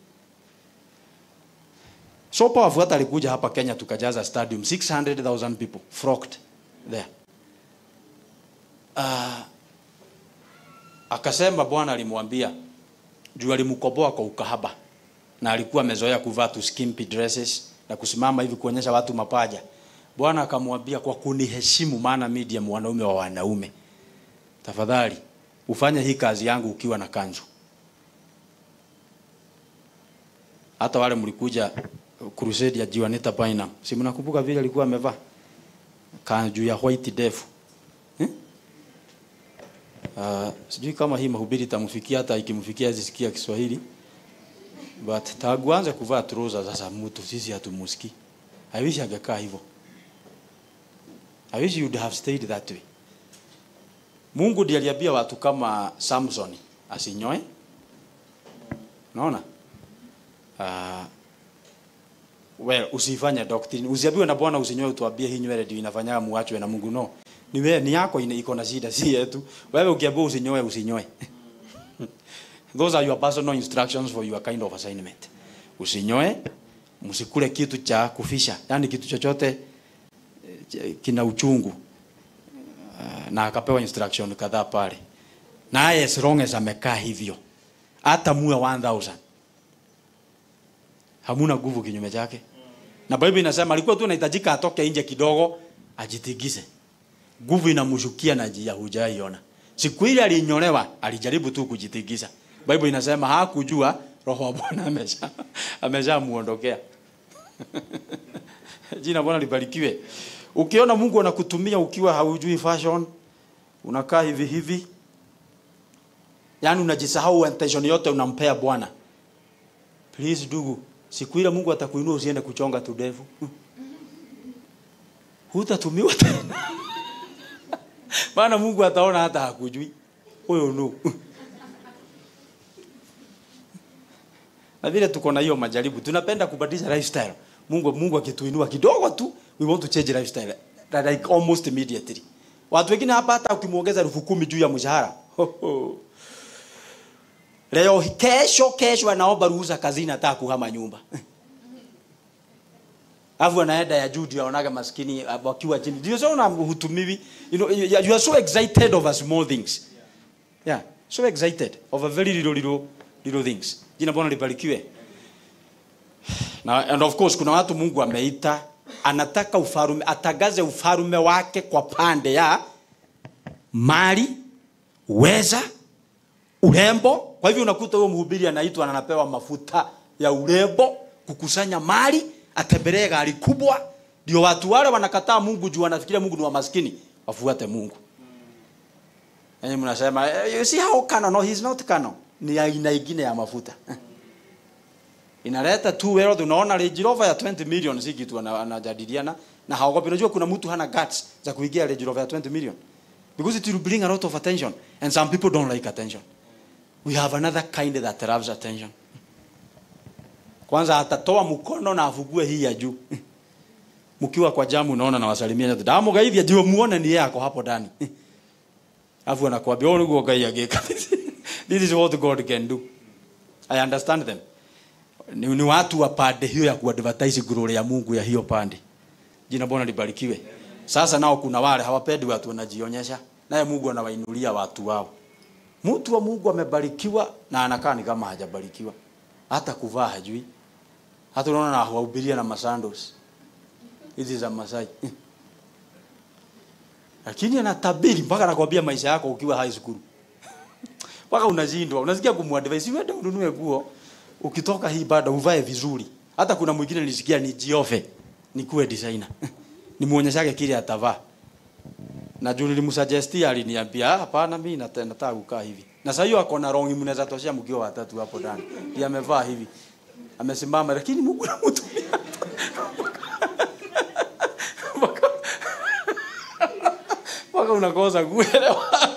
So powerful hata alikuja hapa Kenya tukajaza stadium 600,000 people flocked there. Uh, akasema Bwana alimwambia juu alimkoboa kwa ukahaba na alikuwa amezoea kuvaa tu skimpy dresses na kusimama hivi kuonyesha watu mapaja. Bwana akamwambia kwa kuniheshimu, maana mimi ndiye mwanaume wa wanaume, tafadhali ufanye hii kazi yangu ukiwa na kanzu. Hata wale mlikuja crusade ya Juanita Bynum, si mnakumbuka vile alikuwa amevaa kanzu ya white defu eh? Uh, sijui kama hii mahubiri itamfikia hata ikimfikia zisikia Kiswahili but tangu anze kuvaa trouser sasa mtu sisi hatumusikii. I wish angekaa hivyo. I wish you'd have stayed that way. Mungu ndiye aliambia watu kama Samson asinyoe. Unaona? Uh, well, usifanye doctrine. Usiambiwe na Bwana usinyoe utuambie hii nywele ndio inafanyaga muachwe na Mungu no. Ni wewe ni yako ina- iko na shida si yetu. Wewe ukiambiwa usinyoe usinyoe. Those are your personal instructions for your kind of assignment. Usinyoe, msikule kitu cha kufisha, yani kitu chochote eh, kina uchungu. Uh, na akapewa instruction kadhaa pale. Naye as long as amekaa hivyo, hata muwe 1000 hamuna nguvu kinyume chake. Na Biblia inasema alikuwa tu anahitajika atoke nje kidogo ajitigise. Nguvu inamshukia na njia hujaiona. Siku ile alinyolewa, alijaribu tu kujitigisa. Bible inasema hakujua roho wa Bwana amesha ameshamuondokea. Jina Bwana libarikiwe. Ukiona Mungu anakutumia ukiwa haujui fashion, unakaa hivi hivi, yaani unajisahau intention yote unampea Bwana. Please ndugu, siku ile Mungu atakuinua usiende kuchonga tu ndevu. Hutatumiwa tena. Maana Mungu ataona hata hakujui. Huyo no. Na vile tuko na hiyo majaribu, tunapenda kubadilisha lifestyle. Mungu Mungu akituinua kidogo tu, we want to change lifestyle like almost immediately. Watu wengine hapa hata ukimuongeza elfu kumi juu ya mshahara. Ho, ho. Leo kesho kesho anaomba ruhusa kazini hata kuhama nyumba. Alafu anaenda ya juu ndio anaonaga maskini uh, wakiwa chini. Ndio sio hutumiwi. You know you, you are so excited over small things. Yeah, so excited over very little little little things. Jina Bwana libarikiwe. Na and of course kuna watu Mungu ameita anataka ufarume atagaze ufarume wake kwa pande ya mali, weza, urembo. Kwa hivyo unakuta huyo mhubiri anaitwa na anapewa mafuta ya urembo, kukusanya mali, atembelee gari kubwa, ndio watu wale wanakataa Mungu juu wanafikiria Mungu ni wa maskini, wafuate Mungu. Yaani mnasema "Eh, you see how canon no he's not canon. Ni aina ingine ya mafuta. Inaleta tu wealth unaona Range Rover ya 20 million si kitu ana- anajadiliana na haogopi. Unajua kuna mtu hana guts za kuingia Range Rover ya 20 million. Because it will bring a lot of attention and some people don't like attention. We have another kind that loves attention. Kwanza atatoa mkono na afugue hii ya juu. Mkiwa kwa jamu unaona na wasalimia nyote. Damu gaithia ndio muone ni yeye ako hapo ndani. Alafu anakuambia wewe niguo Ngai agika. This is what God can do. I understand them. Ni, ni watu wa pande hiyo ya kuadvertise glory ya Mungu ya hiyo pande. Jina Bwana libarikiwe. Sasa nao kuna wale hawapendi watu wanajionyesha, naye Mungu anawainulia watu wao. Mtu wa Mungu amebarikiwa na anakaa ni kama hajabarikiwa. Hata kuvaa hajui. Hata unaona na hawahubiria na masandos. Hizi za Masai. Lakini anatabiri mpaka anakwambia maisha yako ukiwa high school. Mpaka unashindwa. Unasikia kumwadvise wewe ununue nguo ukitoka hii bado uvae vizuri. Hata kuna mwingine nilisikia ni jiofe nikuwe designer. Nimuonyeshage kile atavaa. Na juu nilimsuggestia aliniambia "Ah, hapana mimi nata- nataka kukaa hivi. Na sasa hiyo ako na rongi mnaweza toshea mkiwa watatu hapo ndani. Ndiye amevaa hivi. Amesimama lakini Mungu anamtumia. Mpaka- Mpaka unakosa kuelewa.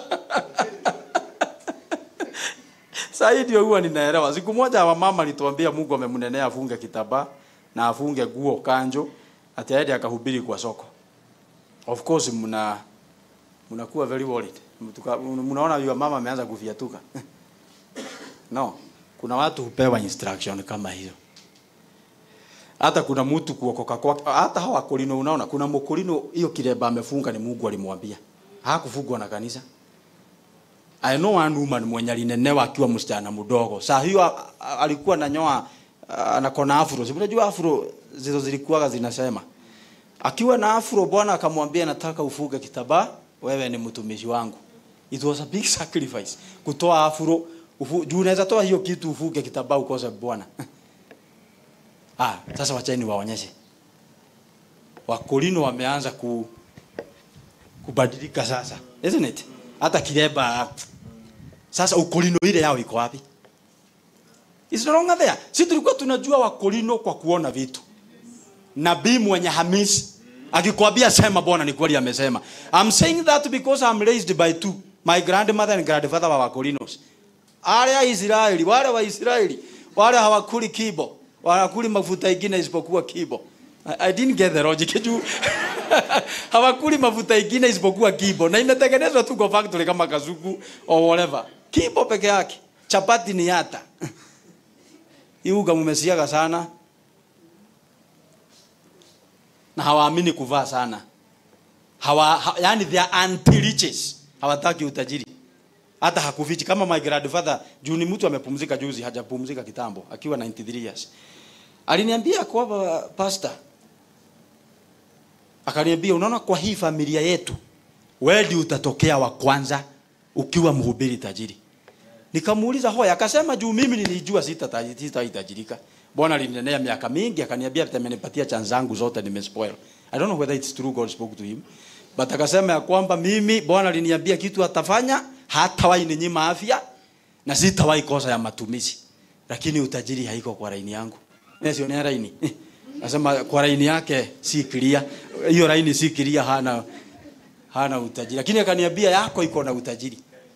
Sasa hii ndio huwa ninaelewa. Siku moja wa mama alituambia Mungu amemnenea afunge kitambaa na afunge nguo kanjo ati aende akahubiri kwa soko. Of course mna mnakuwa very worried Mtuka- mnaona yule mama ameanza kufiatuka no kuna watu hupewa instruction kama hiyo hata kuna mtu kuokoka kwake hata hawa wakolino unaona kuna mkolino hiyo kireba amefunga ni Mungu alimwambia hakufungwa na kanisa I know one woman mwenye alinenewa akiwa msichana mdogo. Saa hiyo a- a- alikuwa nanyoa ah, anakona afro. Si unajua afro zizo zilikuwa zinasema. Akiwa na afro Bwana akamwambia nataka ufuge kitambaa, wewe ni mtumishi wangu. It was a big sacrifice. Kutoa afro, ufu, juu unaweza toa hiyo kitu ufuge kitambaa ukose Bwana. ah, sasa wacheni waonyeshe. Wakolino wameanza ku kubadilika sasa. Isn't it? Hata kireba sasa ukolino ile yao iko wapi? It's no longer there. Si tulikuwa tunajua wakolino kwa kuona vitu. Nabii mwenye Hamisi akikwambia sema Bwana ni kweli amesema. I'm saying that because I'm raised by two. My grandmother and grandfather wa wakolinos. Wale wa Israeli, wale wa Israeli, wale hawakuli kibo, wanakuli mafuta ingine isipokuwa kibo. I, I didn't get the logic juu hawakuli mafuta ingine isipokuwa kibo na imetengenezwa tu kwa factory kama kazuku or whatever. Kibo peke yake. Chapati ni yata. Iuga mumesiaga sana na hawaamini kuvaa sana. Hawa, ha, yani they are anti-riches. Hawataki utajiri. Hata hakufichi kama my grandfather juu ni mtu amepumzika juzi, hajapumzika kitambo akiwa 93 years. Aliniambia kwamba pastor akaniambia unaona kwa hii familia yetu wewe ndio utatokea wa kwanza ukiwa mhubiri tajiri. Nikamuuliza hoya, akasema juu mimi nilijua sita sitahitajirika. Bwana alinenea miaka mingi akaniambia amenipatia chance zangu zote nimespoil. I don't know whether it's true God spoke to him. But akasema ya kwamba mimi Bwana aliniambia kitu atafanya hatawahi ninyima afya na sitawahi kosa ya matumizi. Lakini utajiri haiko kwa laini yangu. Mimi sio ni laini. Nasema kwa laini yake si clear. Hiyo laini si clear hana hana utajiri. Lakini akaniambia yako iko na utajiri.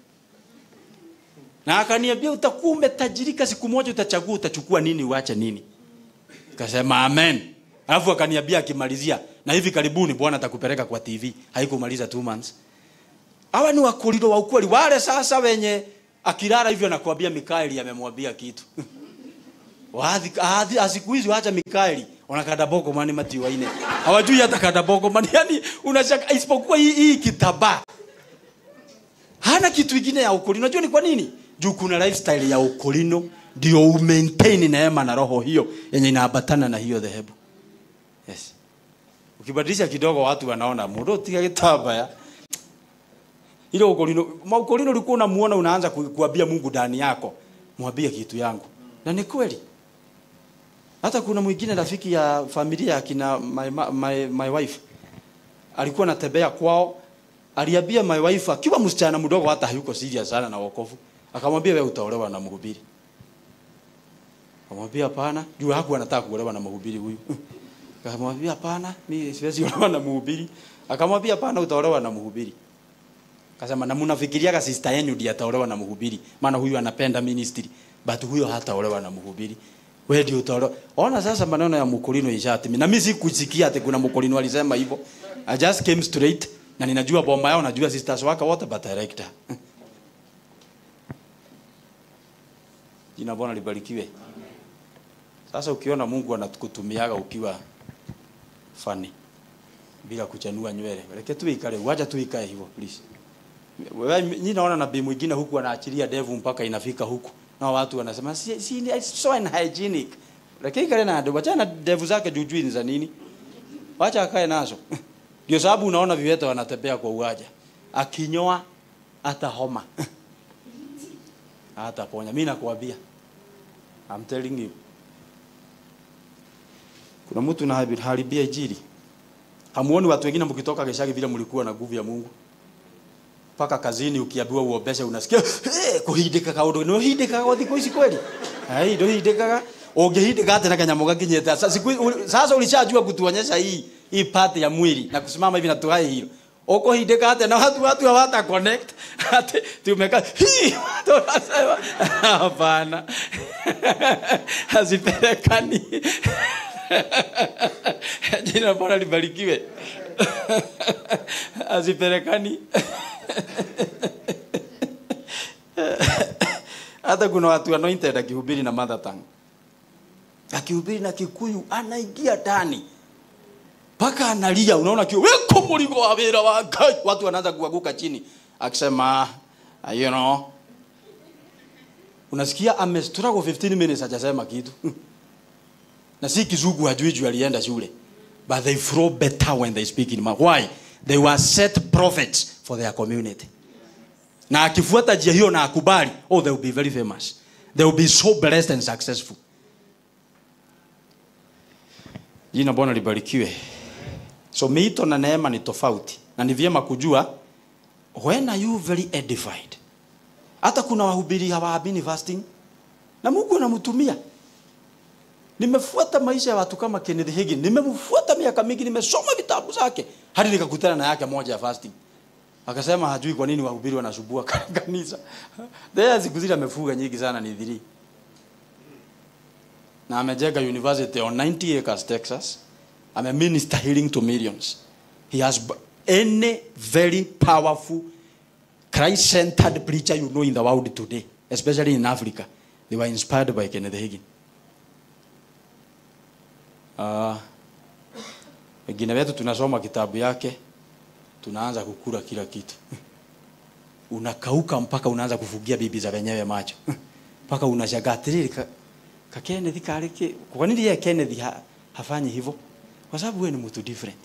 Na akaniambia utakuwa umetajirika siku moja utachagua utachukua nini uache nini. Kasema amen. Alafu akaniambia akimalizia na hivi karibuni Bwana atakupeleka kwa TV. Haikumaliza 2 months. Hawa ni wakulilo wa ukweli wale sasa wenye akilala hivyo nakwambia Mikaeli amemwambia kitu. Waadhi ahadi asiku hizi waacha Mikaeli ona kadaboko mani mati waine. Hawajui hata kadaboko mani yani unashaka isipokuwa hii, hii kitaba. Hana kitu kingine ya ukolino. Unajua ni kwa nini? Juu kuna lifestyle ya ukolino ndio u maintain neema na roho hiyo yenye inaambatana na hiyo dhehebu. Yes. Ukibadilisha kidogo watu wanaona mudo tika kitaba ya. Ile ukolino, maukolino ulikuwa unamuona unaanza ku- kuambia Mungu ndani yako. Mwambie kitu yangu. Na ni kweli. Hata kuna mwingine rafiki ya familia ya kina my, my, my wife alikuwa anatembea kwao, aliambia my wife akiwa msichana mdogo, hata hayuko serious sana na wokovu, akamwambia wewe utaolewa na mhubiri. Akamwambia hapana, juu hakuwa anataka kuolewa na mhubiri huyu. Akamwambia hapana, mimi siwezi olewa na mhubiri. Akamwambia hapana, utaolewa na mhubiri. Akasema na mnafikiriaga sister yenu ndiye ataolewa na mhubiri, maana huyu anapenda ministry, but huyo hataolewa na mhubiri. Wewe ndio utaolewa. Ona sasa maneno ya mkulino ishatimi. Na mimi sikusikia ati kuna mkulino alisema hivyo. I just came straight na ninajua bomba yao, najua sisters wake wote but director. Jina Bwana libarikiwe. Sasa ukiona Mungu anakutumiaga ukiwa funny bila kuchanua nywele. Leke tu ikale, wacha tu ikae hivyo please. Wewe nyinyi naona nabii mwingine huku anaachilia devu mpaka inafika huku. Na watu wanasema si, si it's so unhygienic. Lakini kale na devu, acha na devu zake jujui ni za nini? Wacha akae nazo. Ndio sababu unaona viwete wanatembea kwa uwaja. Akinyoa hata homa. hata ponya. Mimi nakwambia. I'm telling you. Kuna mtu na haribia injili. Hamuoni watu wengine mkitoka geshagi vile mlikuwa na nguvu ya Mungu? Paka kazini ukiambiwa uombeshe unasikia eh kuhindika kaundu no hindika kwa thikũ ici kweli. Ai ndo hindikaga ungehindika hata na kanyamo gakinyete. Sasa siku sasa ulishajua kutuonyesha hii hii part ya mwili na kusimama hivi na tuhae hilo. Uko hindika hata na watu watu hawata connect. Hata tumekaa hii tunasema hapana. Hazipelekani. Jina la Bwana libarikiwe. azipelekani hata kuna watu anointed akihubiri na mother tongue akihubiri na kikuyu anaingia ndani mpaka analia unaona kio weko murigo wa wira wa ngai watu wanaanza kuanguka chini akisema "Ah, you know unasikia amestruggle 15 minutes hajasema kitu na si kizungu hajui juu alienda shule but they flow better when they speak in ma- why they were set prophets for their community na akifuata njia hiyo na akubali oh they will be very famous they will be so blessed and successful jina bwana libarikiwe so miito na neema ni tofauti na ni vyema kujua when are you very edified hata kuna wahubiri hawaamini fasting na mungu anamtumia nimefuata maisha ya watu kama kenneth hagin nimemfuata miaka mingi nimesoma vitabu zake hadi nikakutana na yake moja ya fasting akasema hajui kwa nini wahubiri wanasubua kanisa There siku zile amefuga nyingi sana ni dhiri na amejenga university on 90 acres texas ameminister healing to millions he has b- any very powerful christ centered preacher you know in the world today especially in africa they were inspired by kenneth hagin Ah, wengine wetu tunasoma kitabu yake tunaanza kukula kila kitu unakauka mpaka unaanza kufugia bibi za wenyewe macho mpaka unashangaa atiriri ka, ka Kenneth kale ke kwa nini yeye Kenneth ha, hafanyi hivyo kwa sababu wewe ni mtu different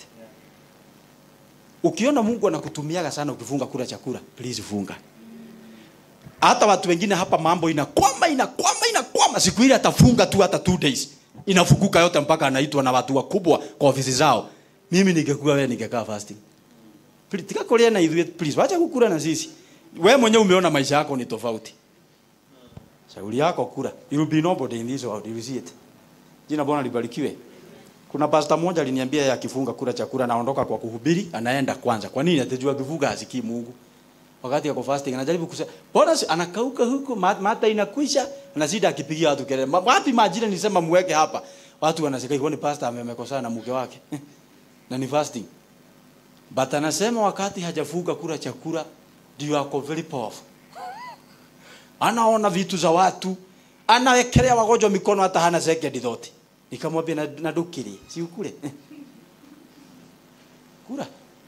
ukiona Mungu anakutumiaga sana ukifunga kula chakula please funga hata watu wengine hapa mambo inakwama inakwama inakwama siku ile atafunga tu hata two days inafunguka yote mpaka anaitwa na watu wakubwa kwa ofisi zao mimi ningekuwa wewe ningekaa fasting Please, tika kulia na ithuĩ please wacha kukula na sisi wewe mwenyewe umeona maisha yako ni tofauti shauri yako kula you will be nobody in this world you will see it jina bwana libarikiwe kuna pastor mmoja aliniambia yeye akifunga kula chakula anaondoka kwa kuhubiri anaenda kwanza kwa nini atajua akifunga hasikii Mungu wakati yako fasting anajaribu kusema bora si- anakauka huko ma- mata inakwisha anazidi akipigia watu kelele Ma- wapi majira nilisema muweke hapa watu wanasema hiyo ni pastor ame- amekosana na mke wake na ni fasting but anasema wakati hajafunga kula chakula ndio ako very powerful anaona vitu za watu anawekelea wagonjwa mikono hata hana second thought nikamwambia na, na dukiri si ukule kula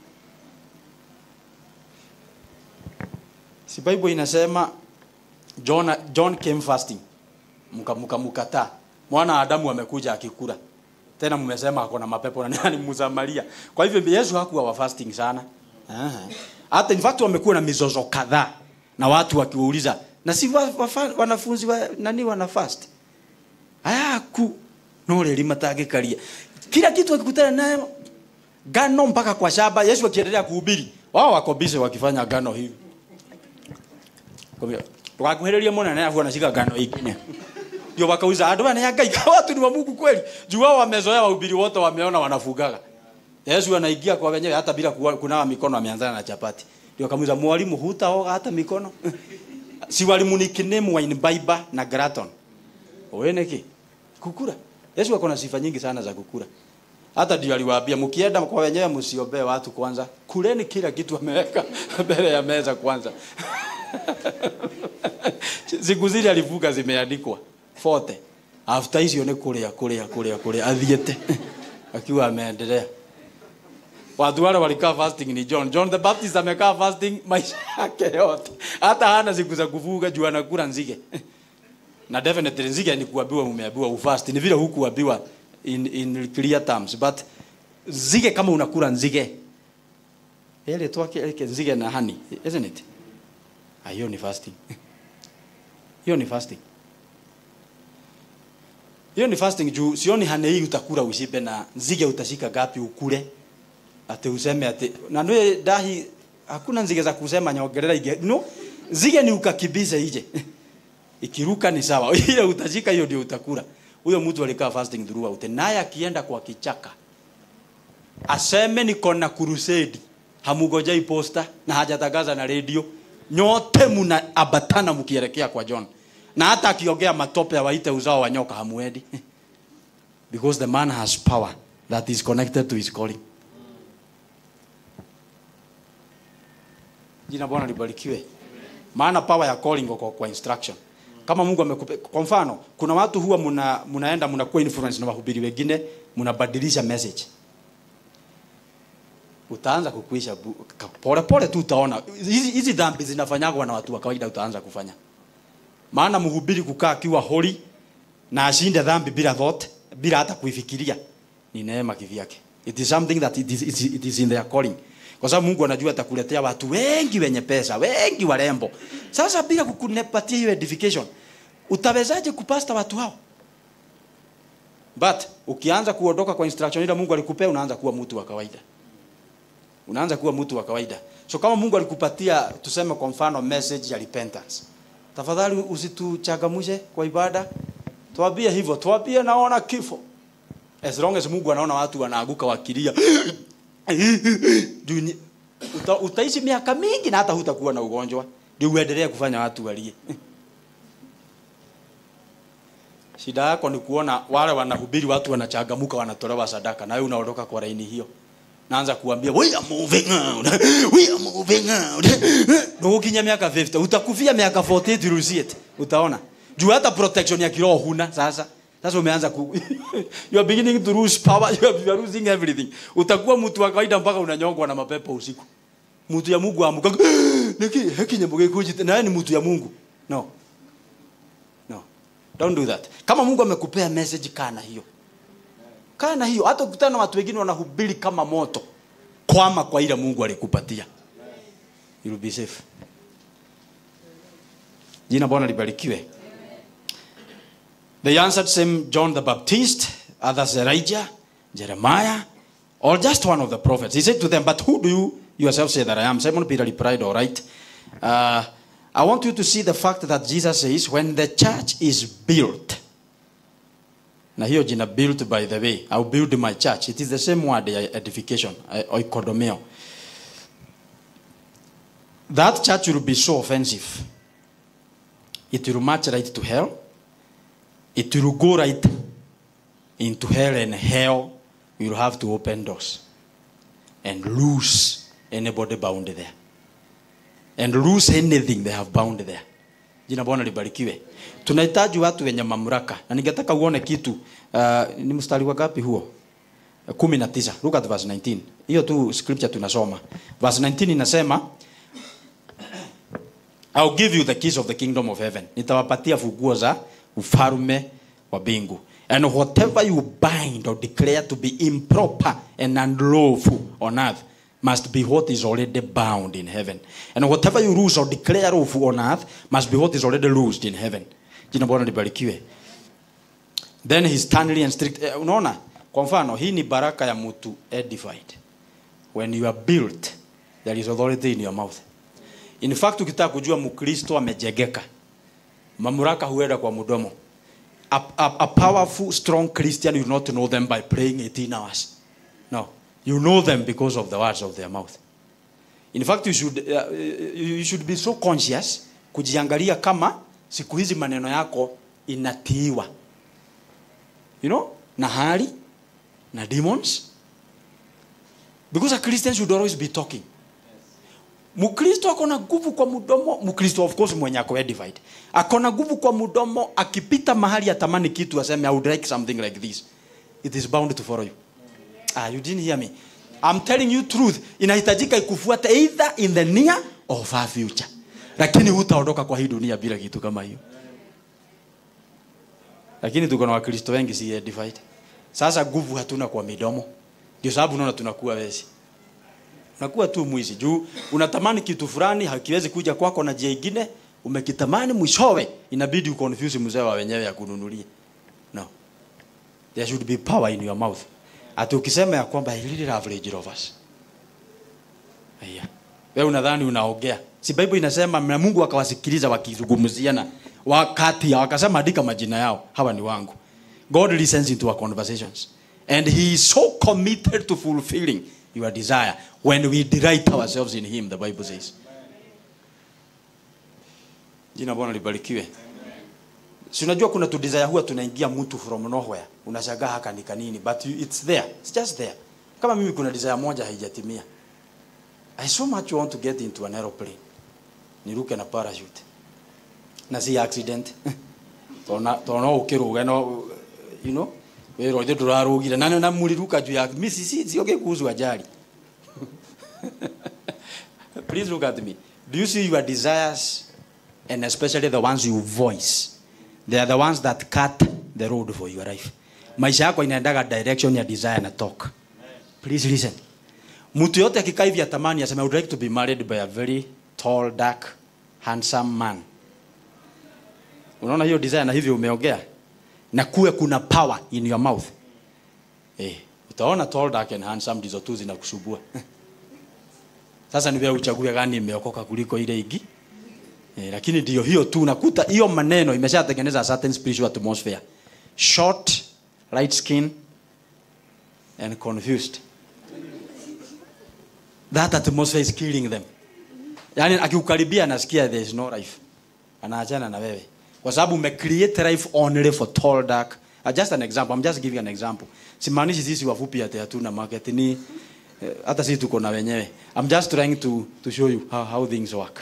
si bible inasema john, john came fasting mka mka mkataa mwana wa adamu amekuja akikula tena mmesema ako na mapepo na nani msamaria kwa hivyo yesu hakuwa wa fasting sana Aha. hata in fact wamekuwa na mizozo kadhaa na watu wakiwauliza na si wa, wa, wanafunzi wa, nani wana fast ayaku no rĩrĩ matangĩkaria kila kitu wakikutana nayo ngano mpaka kwa shamba yesu akiendelea kuhubiri wao wako busy wakifanya ngano hivi tukakuhĩrĩria mũnene afu anashika ngano ingine ndio wakauza andũ aya nĩ a ngai ka watu ni wa mungu kweli juu wao wamezoea wahubiri wote wameona wanafugaga yesu anaingia kwa wenyewe hata bila kuwa- kunawa mikono ameanzana na chapati ndio akamuuliza mwalimu hutaoga hata mikono si walimu ni kinemu wa in bible na graton oeneki kukura yesu ako na sifa nyingi sana za kukura hata ndio aliwaambia mkienda kwa wenyewe msiombee watu kwanza kuleni kila kitu ameweka mbele ya meza kwanza siku zile alivuga zimeandikwa fote after hizo ni kulia kulia kulia kulia athiete akiwa ameendelea watu wale walikaa fasting ni John John the Baptist amekaa fasting maisha yake yote hata hana siku za kuvuga juu anakula nzige na definitely nzige ni kuambiwa umeambiwa ufast ni vile hukuambiwa in, in clear terms but nzige kama unakula nzige ile twake ile nzige na honey isn't it Ah, hiyo ni fasting hiyo ni fasting hiyo ni fasting juu sioni hane hii utakula ushibe na nzige utashika gapi ukule ate useme ate na ndio dahi hakuna nzige za kusema nyogerera ige no nzige ni ukakibize ije ikiruka ni sawa ile utashika hiyo ndio utakula huyo mtu alikaa fasting throughout naye akienda kwa kichaka aseme niko na crusade hamugojai posta na hajatangaza na radio nyote mna abatana mkielekea kwa John na hata akiongea matope waite uzao wa nyoka hamuendi because the man has power that is connected to his calling jina bwana libarikiwe maana power ya calling iko kwa instruction kama mungu amekupe kwa mfano kuna watu huwa muna, munaenda mnakuwa influence na wahubiri wengine mnabadilisha message utaanza kukuisha bu- ka- pole pole tu utaona hizi hizi dhambi zinafanyagwa na watu wa kawaida utaanza kufanya maana mhubiri kukaa akiwa holi na ashinde dhambi bila thought bila hata kuifikiria ni neema kivyake it is something that it is, it is, it is in their calling kwa sababu mungu anajua atakuletea watu wengi wenye pesa wengi warembo sasa bila kukupatia hiyo edification utawezaje kupasta watu hao but ukianza kuondoka kwa instruction ile mungu alikupea unaanza kuwa mtu wa kawaida unaanza kuwa mtu wa kawaida so kama mungu alikupatia tuseme kwa mfano message ya repentance tafadhali usituchagamushe kwa ibada tuambie hivyo tuambie naona kifo as long as mungu anaona watu wanaaguka wakilia Juu ni- uta, utaishi miaka mingi na hata hutakuwa na ugonjwa ndio uendelee kufanya watu walie shida yako ni kuona wale wanahubiri watu wanachagamuka wanatolewa sadaka na wewe unaondoka kwa laini hiyo naanza kuambia we are moving out we are moving out ndio ukinya miaka 50 utakufia miaka 48 you will see it utaona juu hata protection ya kiroho huna sasa sasa umeanza ku you are beginning to lose power you are, you are losing everything utakuwa mtu wa kawaida mpaka unanyongwa na mapepo usiku mtu ya Mungu amuka niki heki nyambo gekujite na yeye ni mtu ya Mungu no no don't do that kama Mungu amekupea message kana hiyo kaa na hiyo hata ukutana na watu wengine wanahubiri kama moto kwama kwa ile mungu alikupatia You'll be safe jina bwana libarikiwe they answered same john the baptist others elijah jeremiah or just one of the prophets he said to them but who do you yourself say that i am simon peter replied all right uh, i want you to see the fact that jesus says when the church is built na hiyo jina built by the way I'll build my church it is the same word ya edification eh, oikodomeo that church will be so offensive it will march right to hell it will go right into hell and hell will have to open doors and lose anybody bound there and lose anything they have bound there jina bwana libarikiwe tunahitaji watu wenye mamlaka na ningetaka uone kitu uh, ni mstari wa gapi huo kumi na tisa look at verse 19 hiyo tu scripture tunasoma verse 19 inasema I'll give you the keys of the kingdom of heaven nitawapatia funguo za ufalme wa mbingu and whatever you bind or declare to be improper and unlawful on earth must be what is already bound in heaven and whatever you loose or declare lawful on earth must be what is already loosed in heaven jina bwana libarikiwe then he sternly and strict eh, unaona kwa mfano hii ni baraka ya mtu edified when you are built there is authority in your mouth in fact ukitaka kujua mkristo amejegeka mamlaka huenda kwa mdomo a, a, a powerful strong christian you not know them by praying 18 hours no you know them because of the words of their mouth in fact you should, uh, you should be so conscious kujiangalia kama siku hizi maneno yako inatiiwa you know na hali na demons because a christian should always be talking mkristo ako na nguvu kwa mdomo mkristo of course mwenye ako edified ako na nguvu kwa mdomo akipita mahali atamani kitu aseme i would like something like this it is bound to follow you ah you didn't hear me i'm telling you truth inahitajika ikufuate either in the near or far future lakini hutaondoka kwa hii dunia bila kitu kama hiyo lakini tuko na wakristo wengi si edified sasa nguvu hatuna kwa midomo ndio sababu unaona tunakuwa wezi unakuwa tu mwizi juu unatamani kitu fulani hakiwezi kuja kwako na njia ingine umekitamani mwishowe inabidi uconfuse mzee wa wenyewe ya kununulia no there should be power in your mouth ati ukisema ya kwamba I really love Range Rovers Aya. wewe unadhani unaongea si bible inasema na Mungu akawasikiliza wakizungumziana wakati ya wakasema andika majina yao hawa ni wangu God listens into our conversations and he is so committed to fulfilling your desire when we delight ourselves in him the bible says jina bwana libarikiwe si unajua kuna tu desire huwa tunaingia mtu from nowhere unashangaa haka ni kanini but you, it's there it's just there kama mimi kuna desire moja haijatimia i so much want to get into an aeroplane niruke na parachute na si accident tona tona ukiruga no you know wero ithu turarugire na na muliruka juu ya misi si sio kikuzu ajali please look at me do you see your desires and especially the ones you voice they are the ones that cut the road for your life maisha yako inaendaga direction ya desire na talk please listen mtu yote akikaa hivi atamani aseme I would like to be married by a very tall dark handsome man unaona hiyo desire na hivyo umeongea na kuwe kuna power in your mouth eh utaona tall dark and handsome ndizo tu zinakusumbua sasa ni wewe uchague gani imeokoka kuliko ile igi eh, lakini ndio hiyo tu unakuta hiyo maneno imeshatengeneza a certain spiritual atmosphere short light skin and confused that atmosphere is killing them yani akiukaribia anasikia there is no life anaachana na wewe kwa sababu umecreate life only for tall dark uh, just an example i'm just giving an example simaanishi sisi wafupi ati hatuna market ni eh, hata sisi tuko na wenyewe i'm just trying to to show you how, how things work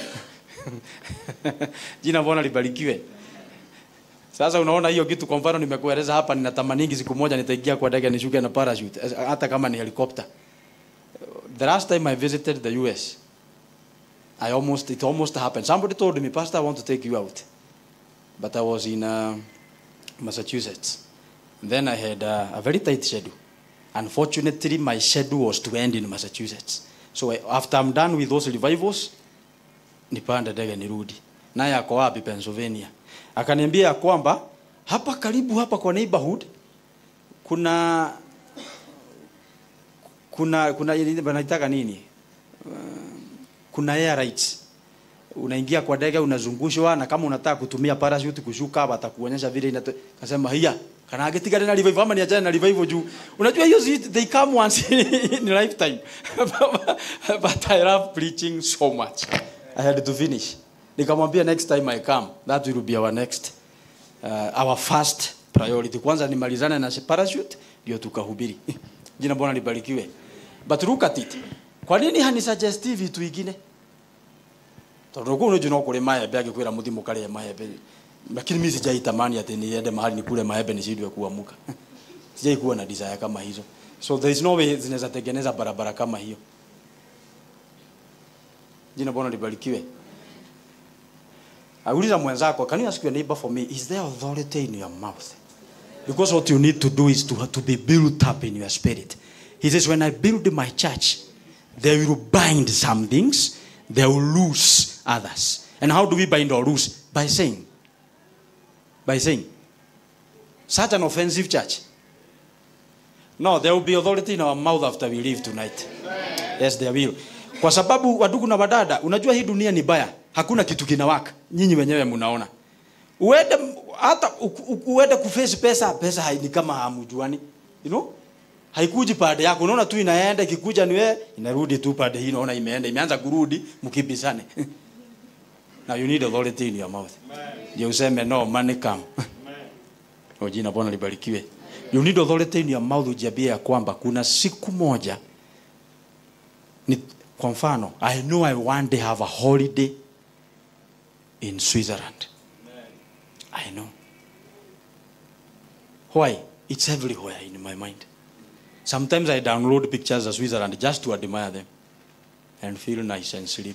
jina mbona libarikiwe sasa unaona hiyo kitu kwa mfano nimekueleza hapa ninatamaningi siku moja nitaingia kwa ndege nishuke na parachute eh, hata kama ni helicopter the last time I visited the US, I almost it almost happened. Somebody told me, Pastor, I want to take you out, but I was in uh, Massachusetts. then I had uh, a very tight schedule. Unfortunately, my schedule was to end in Massachusetts. So I, after I'm done with those revivals, nipande ndege nirudi. Naye ako wapi? Pennsylvania. Akaniambia ya kwamba hapa karibu hapa kwa neighborhood kuna kuna kuna ile wanaitaka nini Uh, kuna air rights unaingia kwa ndege unazungushwa na kama unataka kutumia parachute kushuka watakuonyesha vile inato kasema hiya kana agetigana na revival ama niachane na revival juu unajua hiyo zi- they come once in lifetime but I love preaching so much I had to finish nikamwambia next time I come that will be our next uh, our first priority kwanza nimalizane na parachute ndio tukahubiri jina bwana libarikiwe but look at it kwa nini hanisuggesti vitu ingine tondu kuu nju no kå rä maembe angä kwä ra må thimå karä maembe lakini mi sijaitamani ati niende mahali nikule maembe nishindwe kuamuka sijaikuwa na desire kama hizo so there is no way zinaweza tengeneza barabara kama hiyo jina bwana libarikiwe auliza mwenzako can you ask your neighbor for me is there authority in your mouth because what you need to do is to, to be built up in your spirit he says when i build my church they will bind some things they will loose others and how do we bind or loose by saying by saying such an offensive church no there will be authority in our mouth after we leave tonight yes there will kwa sababu wadugu na wadada unajua hii dunia ni baya hakuna kitu kinawaka nyinyi wenyewe mnaona uende hata uku- uku- uende kuface pesa pesa hai- ni kama hamjuani you know haikuji pande yako unaona tu inaenda ikikuja ni wewe inarudi tu pande hii unaona imeenda imeanza kurudi mkibisane now you need authority in your mouth ndio useme no money come o jina bwana libarikiwe you need authority in your mouth ujiambie ya kwamba kuna siku moja ni, kwa mfano i know i one day have a holiday in switzerland i know why it's everywhere in my mind sometimes i download pictures of switzerland just to admire them and feel nice and sleep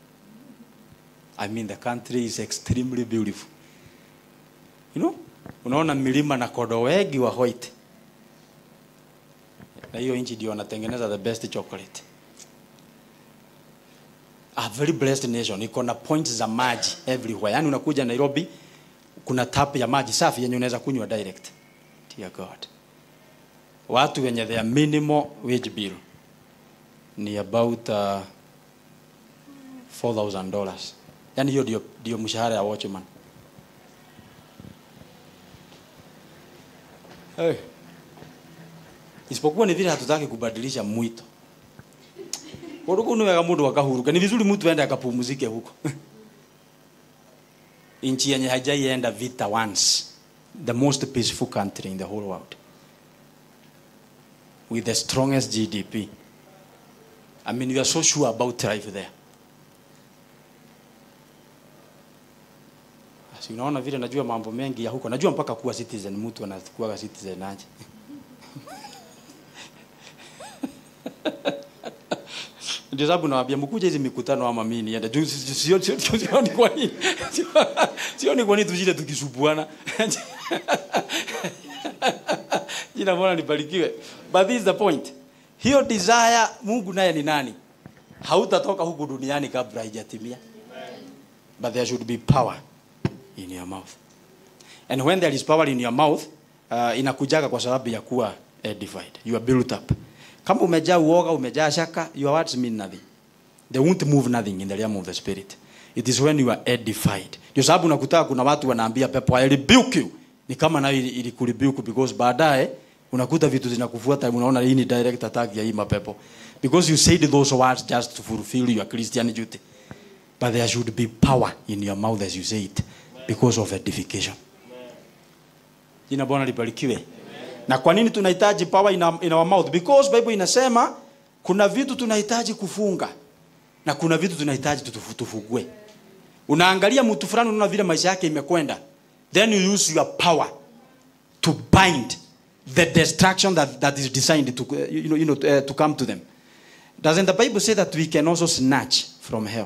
i mean the country is extremely beautiful you know unaona milima na kodo wengi wa white na hiyo nchi ndio wanatengeneza the best chocolate a very blessed nation iko na points za maji everywhere yani unakuja nairobi kuna tap ya maji safi yenye unaweza kunywa direct dear god watu wenye their minimal wage bill ni about uh, 4000 dollars yani hiyo ndio ndio mshahara ya watchman hey. isipokuwa ni vile hatutaki kubadilisha mwito Uruku ni wega mundu akahuruka. Ni vizuri mtu aende akapumzike huko. Nchi yenye hajaienda vita once. The most peaceful country in the whole world. With the strongest GDP. I mean, we are so sure about life there. si unaona vile najua mambo mengi ya huko najua mpaka kuwa citizen mtu anakuwa citizen aje ndio sababu nawaambia mkuje hizi mikutano ama mimi niende juu si- si- sio sio sio- sioni kwa nini Sio- sioni kwa nini tujile tukisubuana jina bwana libarikiwe but this is the point hiyo desire Mungu naye ni nani hautatoka huku duniani kabla haijatimia but there should be power in your mouth and when there is power in your mouth uh, inakujaga kwa sababu ya kuwa edified you are built up kama umejaa uoga umejaa shaka your words mean nothing they won't move nothing in the realm of the spirit it is when you are edified ndio sababu unakuta kuna watu wanaambia pepo I rebuke you ni kama nayo ili- ilikurebuke because baadaye unakuta vitu zinakufuata unaona hii ni direct attack ya hii mapepo because you said those words just to fulfill your Christian duty but there should be power in your mouth as you say it because of edification jina bwana libarikiwe na kwa nini tunahitaji power in our, in our mouth because bible inasema kuna vitu tunahitaji kufunga na kuna vitu tunahitaji tutufu- tufugue unaangalia mtu fulani unaona vile maisha yake imekwenda then you use your power to bind the destruction that, that is designed to, uh, you know, you know, uh, to come to them doesn't the bible say that we can also snatch from hell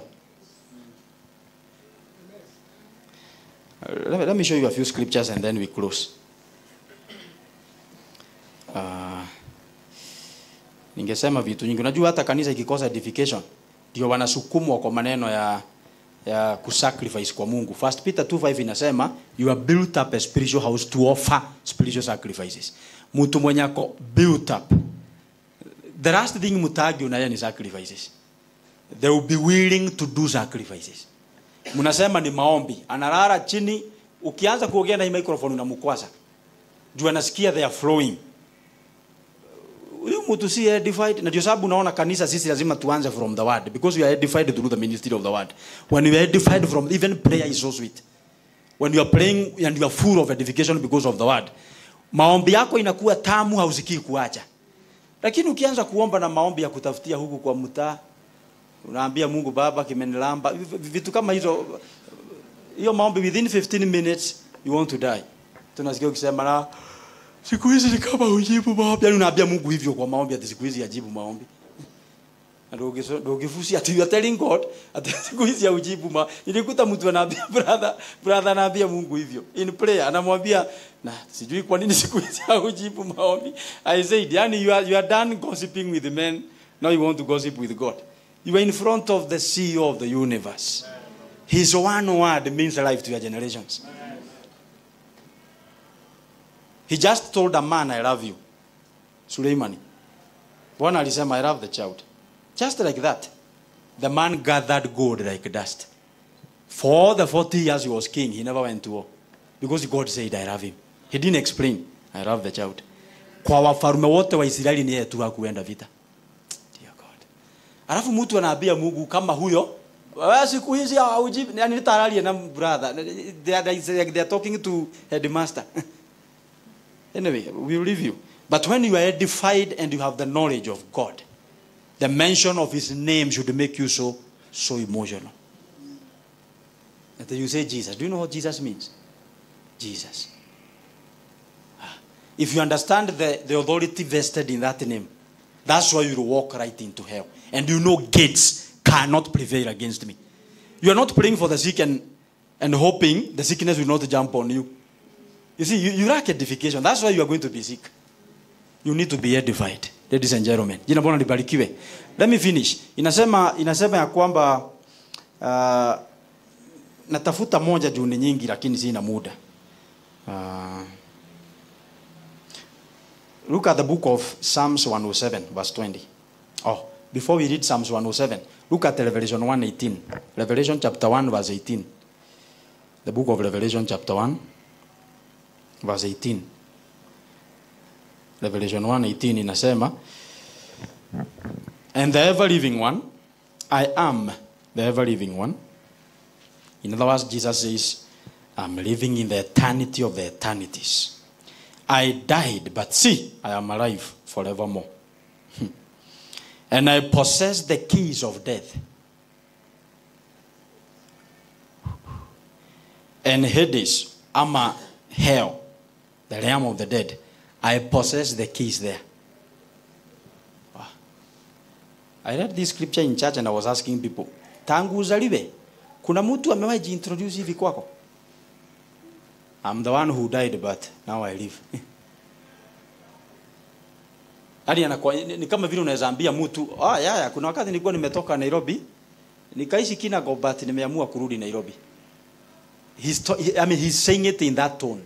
Uh, let, me, let me show you a few scriptures and then we close uh, ningesema vitu nyingi unajua hata kanisa ikikosa edification ndio wanasukumwa kwa maneno ya ya kusacrifice kwa mungu first peter 2:5 inasema you are built up a spiritual house to offer spiritual sacrifices mtu mwenye ako built up the last thing mutagi unaya ni sacrifices they will be willing to do sacrifices mnasema ni maombi analala chini ukianza kuongea na hii microphone unamkwaza juu anasikia they are flowing huyu mtu si edified na ndio sababu unaona kanisa sisi lazima tuanze from the word because we are edified through the ministry of the word when we are edified from even prayer is so sweet when you are praying and you are full of edification because of the word maombi yako inakuwa tamu hausikii kuacha lakini ukianza kuomba na maombi ya kutafutia huku kwa mtaa unaambia mungu baba kimenilamba vitu kama hizo hiyo maombi within 15 minutes you want to die tunasikia ukisema na siku hizi ni kama ujibu maombi yani unaambia mungu hivyo kwa maombi ati siku hizi ajibu maombi Na ndio ukiso- ndio ukifusi ati you are telling god ati siku hizi aujibu ma nilikuta mtu anaambia brother brother anaambia mungu hivyo in prayer anamwambia na sijui kwa nini siku hizi aujibu maombi i said yani you are you are done gossiping with men now you want to gossip with god you are in front of the ceo of the universe his one word means life to your generations he just told a man i love you suleimani bwana alisema i love the child just like that the man gathered gold like dust for all the 40 years he was king he never went to war because god said i love him he didn't explain i love the child kwa wafarume wote wa israeli ni yeye tu hakuenda vita Dear God. alafu mtu anaambia mungu kama huyo "Wewe siku hizi haujibu yani nitaralie na brother they are, they are talking to headmaster Anyway, we'll leave you. But when you are edified and you have the knowledge of God, the mention of His name should make you so so emotional. And then you say Jesus. Do you know what Jesus means? Jesus. Ah. If you understand the, the authority vested in that name, that's why you will walk right into hell. And you know gates cannot prevail against me. You are not praying for the sick and, and hoping the sickness will not jump on you. You see, you, you lack edification. That's why you are going to be sick. You need to be edified, ladies and gentlemen. Jina Bwana libarikiwe. Let me finish. Inasema inasema ya kwamba uh, natafuta moja juu ni nyingi lakini sina muda. Uh, look at the book of Psalms 107 verse 20. Oh, before we read Psalms 107, look at Revelation 1:18. Revelation chapter 1 verse 18. The book of Revelation chapter 1 verse 18 revelation 1:18 inasema and the ever living one i am the ever living one in other words jesus says i'm living in the eternity of the eternities i died but see i am alive forevermore and i possess the keys of death and Hades ama hell the realm of the dead I possess the keys there Wow. I read this scripture in church and I was asking people tangu uzaliwe kuna mtu amewahi jiintroduce hivi kwako I'm the one who died but now I live hadi anakuwa ni ni kama vile unaweza ambia mtu ah ya, ya kuna wakati nilikuwa nimetoka Nairobi nikaishi Kinago but nimeamua kurudi Nairobi he's to, he, I mean he's saying it in that tone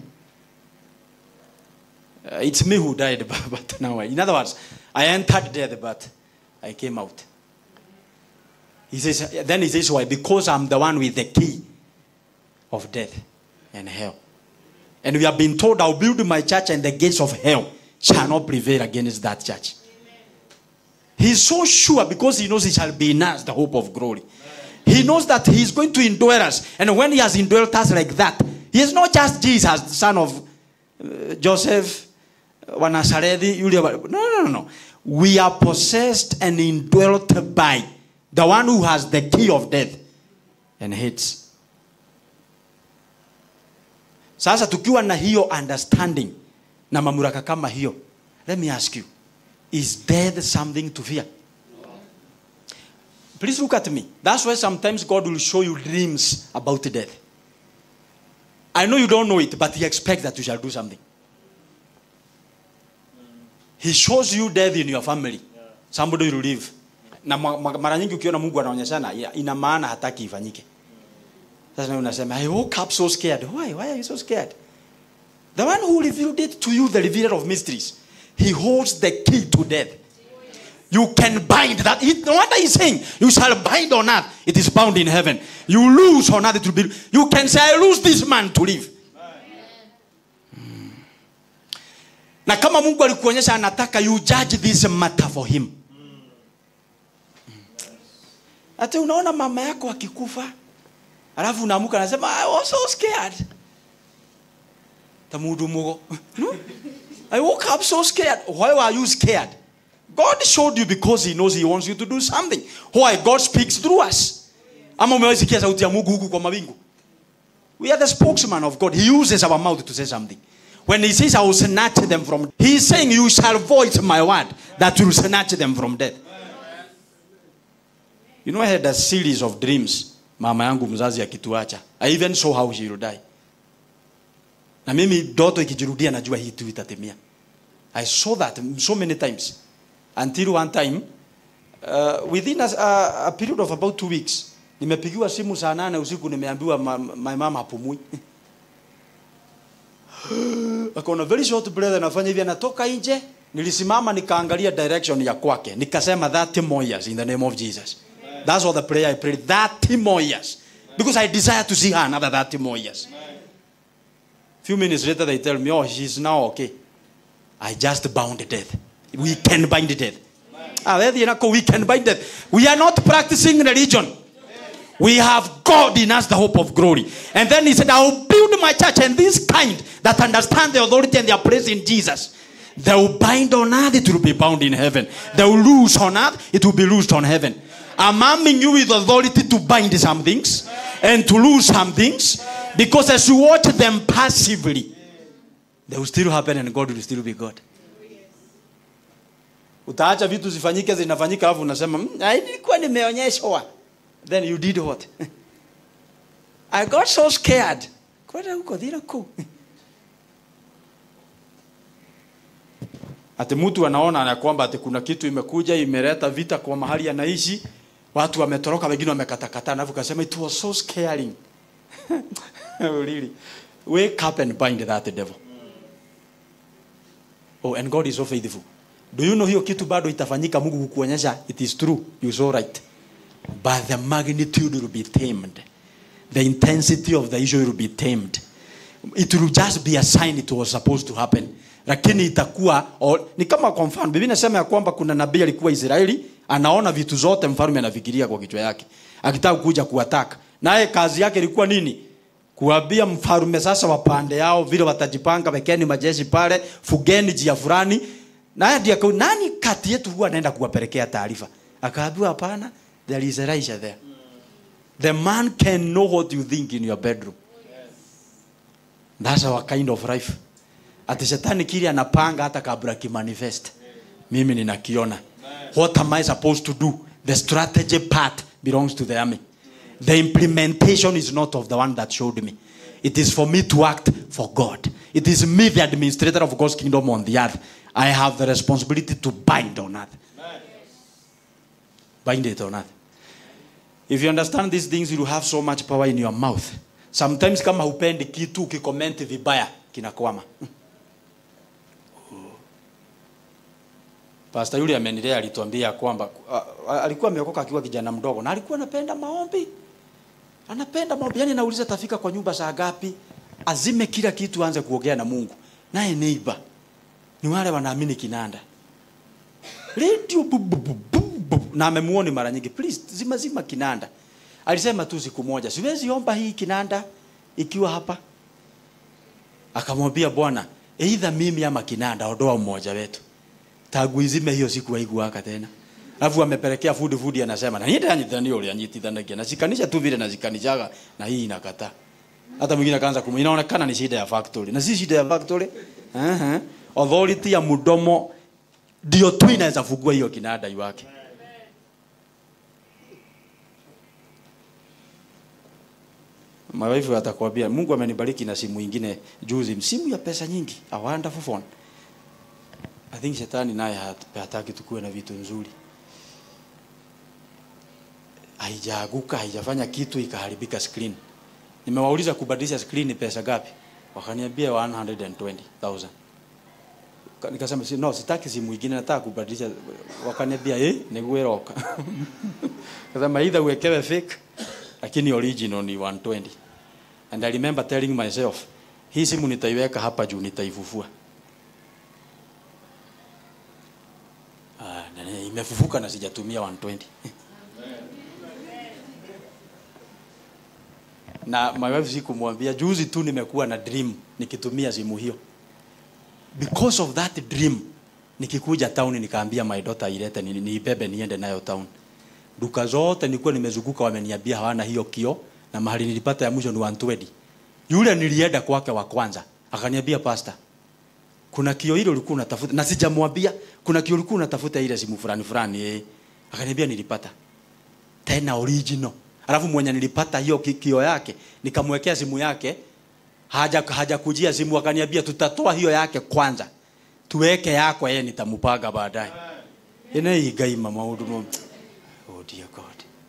uh, it's me who died but, but now I, in other words I entered death but I came out he says then he says why because I'm the one with the key of death and hell and we have been told I'll build my church and the gates of hell shall not prevail against that church. He's so sure because he knows he shall be in us the hope of glory. He knows that he's going to indwell us. And when he has indwelt us like that, he is not just Jesus, the son of uh, Joseph, wa Nazareth, yule wa- no, no, no, no. We are possessed and indwelt by the one who has the key of death and hates. Sasa tukiwa na hiyo understanding na mamlaka kama hiyo, let me ask you, is death something to fear? Please look at me. That's why sometimes God will show you dreams about death. I know you don't know it, but He expects that you shall do something. He shows you death in your family. Somebody will live. Na ma- ma- mara nyingi ukiona Mungu anaonyeshana ya- ina maana hataki ifanyike. Sasa nawe unasema I woke up so scared. Why? Why are you so scared? The one who revealed it to you, the revealer of mysteries, he holds the key to death. You can bind that. It, no wonder he's saying, You shall bind on earth, it is bound in heaven. You lose on earth, it will be. You can say, I lose this man to live. Mm. Na kama Mungu alikuonyesha anataka you judge this matter for him. Ati unaona mama yako akikufa, alafu unaamuka anasema I was so scared. Tamudu mugo. No? I woke up so scared. Why were you scared? God showed you because he knows he wants you to do something. Why? God speaks through us. Ama umewahi sikia sauti ya Mungu huku kwa mawingu? We are the spokesman of God. He uses our mouth to say something. When he says, I will snatch them from, he is saying, You shall voice my word that will snatch them from death. You know, I had a series of dreams. Mama yangu mzazi akituacha. I even saw how she will die. Na mimi ndoto ikijirudia najua hii tu itatimia. I saw that so many times. Until one time, uh, within a, a, a period of about two weeks, nimepigiwa simu saa nane usiku nimeambiwa ma, my mama hapumui. Akaona very short breath anafanya hivi anatoka nje. Nilisimama nikaangalia direction ya kwake. Nikasema that more years in the name of Jesus. That's what the prayer I prayed. That more years. Because I desire to see her another 30 more years. Few minutes later they tell me, oh, she's now okay. I just bound death. We can bind death. Ah, there you know, we can bind death. We are not practicing religion. We have God in us, the hope of glory. And then he said, I will build my church, and this kind that understand the authority and their place in Jesus. They will bind on earth, it will be bound in heaven. They will loose on earth, it will be loosed on heaven. I'm arming you with authority to bind some things and to lose some things because as you watch them passively, they will still happen and God will still be God. Utaacha vitu zifanyike zinafanyika alafu unasema "Mm, ah, nilikuwa nimeonyeshwa. Then you did what? I got so scared. Kwenda huko dhira kuu. Ati mtu anaona na kwamba ati kuna kitu imekuja imeleta vita kwa mahali anaishi, watu wametoroka, wengine wamekatakata, alafu kasema it was so scaring. really. Wake up and bind that devil. Oh, and God is so faithful. Do you know hiyo kitu bado itafanyika Mungu kukuonyesha it is true. You so right. But the magnitude will be tamed. The intensity of the issue will be tamed. It will just be a sign it was supposed to happen. Lakini itakuwa o, ni kama kwa mfano Biblia inasema ya kwamba kuna nabii alikuwa Israeli anaona vitu zote mfalme anafikiria kwa kichwa yake akitaka kuja kuwataka. Naye kazi yake ilikuwa nini? Kuambia mfalme sasa wapande yao vile watajipanga, wekeni majeshi pale, fugeni jia fulani. Naye ndiye akau- nani kati yetu huwa anaenda kuwapelekea taarifa? Akaambiwa hapana, there is Elisha there. The man can know what you think in your bedroom. That's our kind of life. Ati shetani kile anapanga hata kabla kimanifest. Mimi ninakiona. What am I supposed to do? The strategy part belongs to the army. The implementation is not of the one that showed me. It is for me to act for God. It is me, the administrator of God's kingdom on the earth. I have the responsibility to bind on earth. Bind it on earth. If you understand these things, you will have so much power in your mouth. Sometimes kama hupendi kitu ukikomenti vibaya kinakwama. Pastor yule amenilea alituambia kwamba a- a- alikuwa ameokoka akiwa kijana mdogo na alikuwa anapenda maombi. Anapenda maombi. Yaani nauliza tafika kwa nyumba saa ngapi? Azime kila kitu aanze kuongea na Mungu. Naye neighbor ni wale wanaamini kinanda. Radio bu, bu, bu, bu, bu. na amemuoni mara nyingi. Please zima zima kinanda. Alisema tu siku moja, siwezi omba hii kinanda ikiwa hapa. Akamwambia Bwana, either mimi ama kinanda, ondoa mmoja wetu tagu izime hiyo siku haikuwaka tena alafu amepelekea food food anasema na niende anyitani ule anyitithanagia na sikanisha tu vile nazikanishaga na hii inakataa hata mwingine akaanza kumu inaonekana ni shida ya factory na si shida ya factory uh -huh. authority ya mdomo ndio tu inaweza fungua hiyo kinada iwake Mawaifu atakwambia Mungu amenibariki na simu ingine juzi, simu ya pesa nyingi, a wonderful phone. I think shetani naye hat- hataki tukue na vitu nzuri. Haijaaguka, haijafanya kitu ikaharibika screen. Nimewauliza kubadilisha screen ni pesa gapi? Wakaniambia 120,000. Ka- Nikasema si, no, sitaki simu ingine nataka kubadilisha. Wakaniambia eh, nigueroka. Kasema either uwekewe fake lakini original ni 120. And I remember telling myself, hii simu nitaiweka hapa juu nitaifufua. Ah, na- na- imefufuka na sijatumia 120 na my wife sikumwambia juzi tu nimekuwa na dream nikitumia simu hiyo because of that dream nikikuja town nikaambia my daughter ilete ni- niibebe niende nayo town duka zote nilikuwa nimezunguka wameniambia hawana hiyo kio na mahali nilipata ya mwisho ni 120 yule nilienda kwake wa kwanza akaniambia pastor kuna kio hilo ulikuwa unatafuta na sijamwambia kuna kio ulikuwa unatafuta ile simu fulani fulani eh akaniambia nilipata tena original alafu mwenye nilipata hiyo ki- kio yake nikamwekea simu yake haja haja kujia simu akaniambia tutatoa hiyo yake kwanza tuweke yako yeye nitamupaga baadaye ina igaima maundu no oh dear god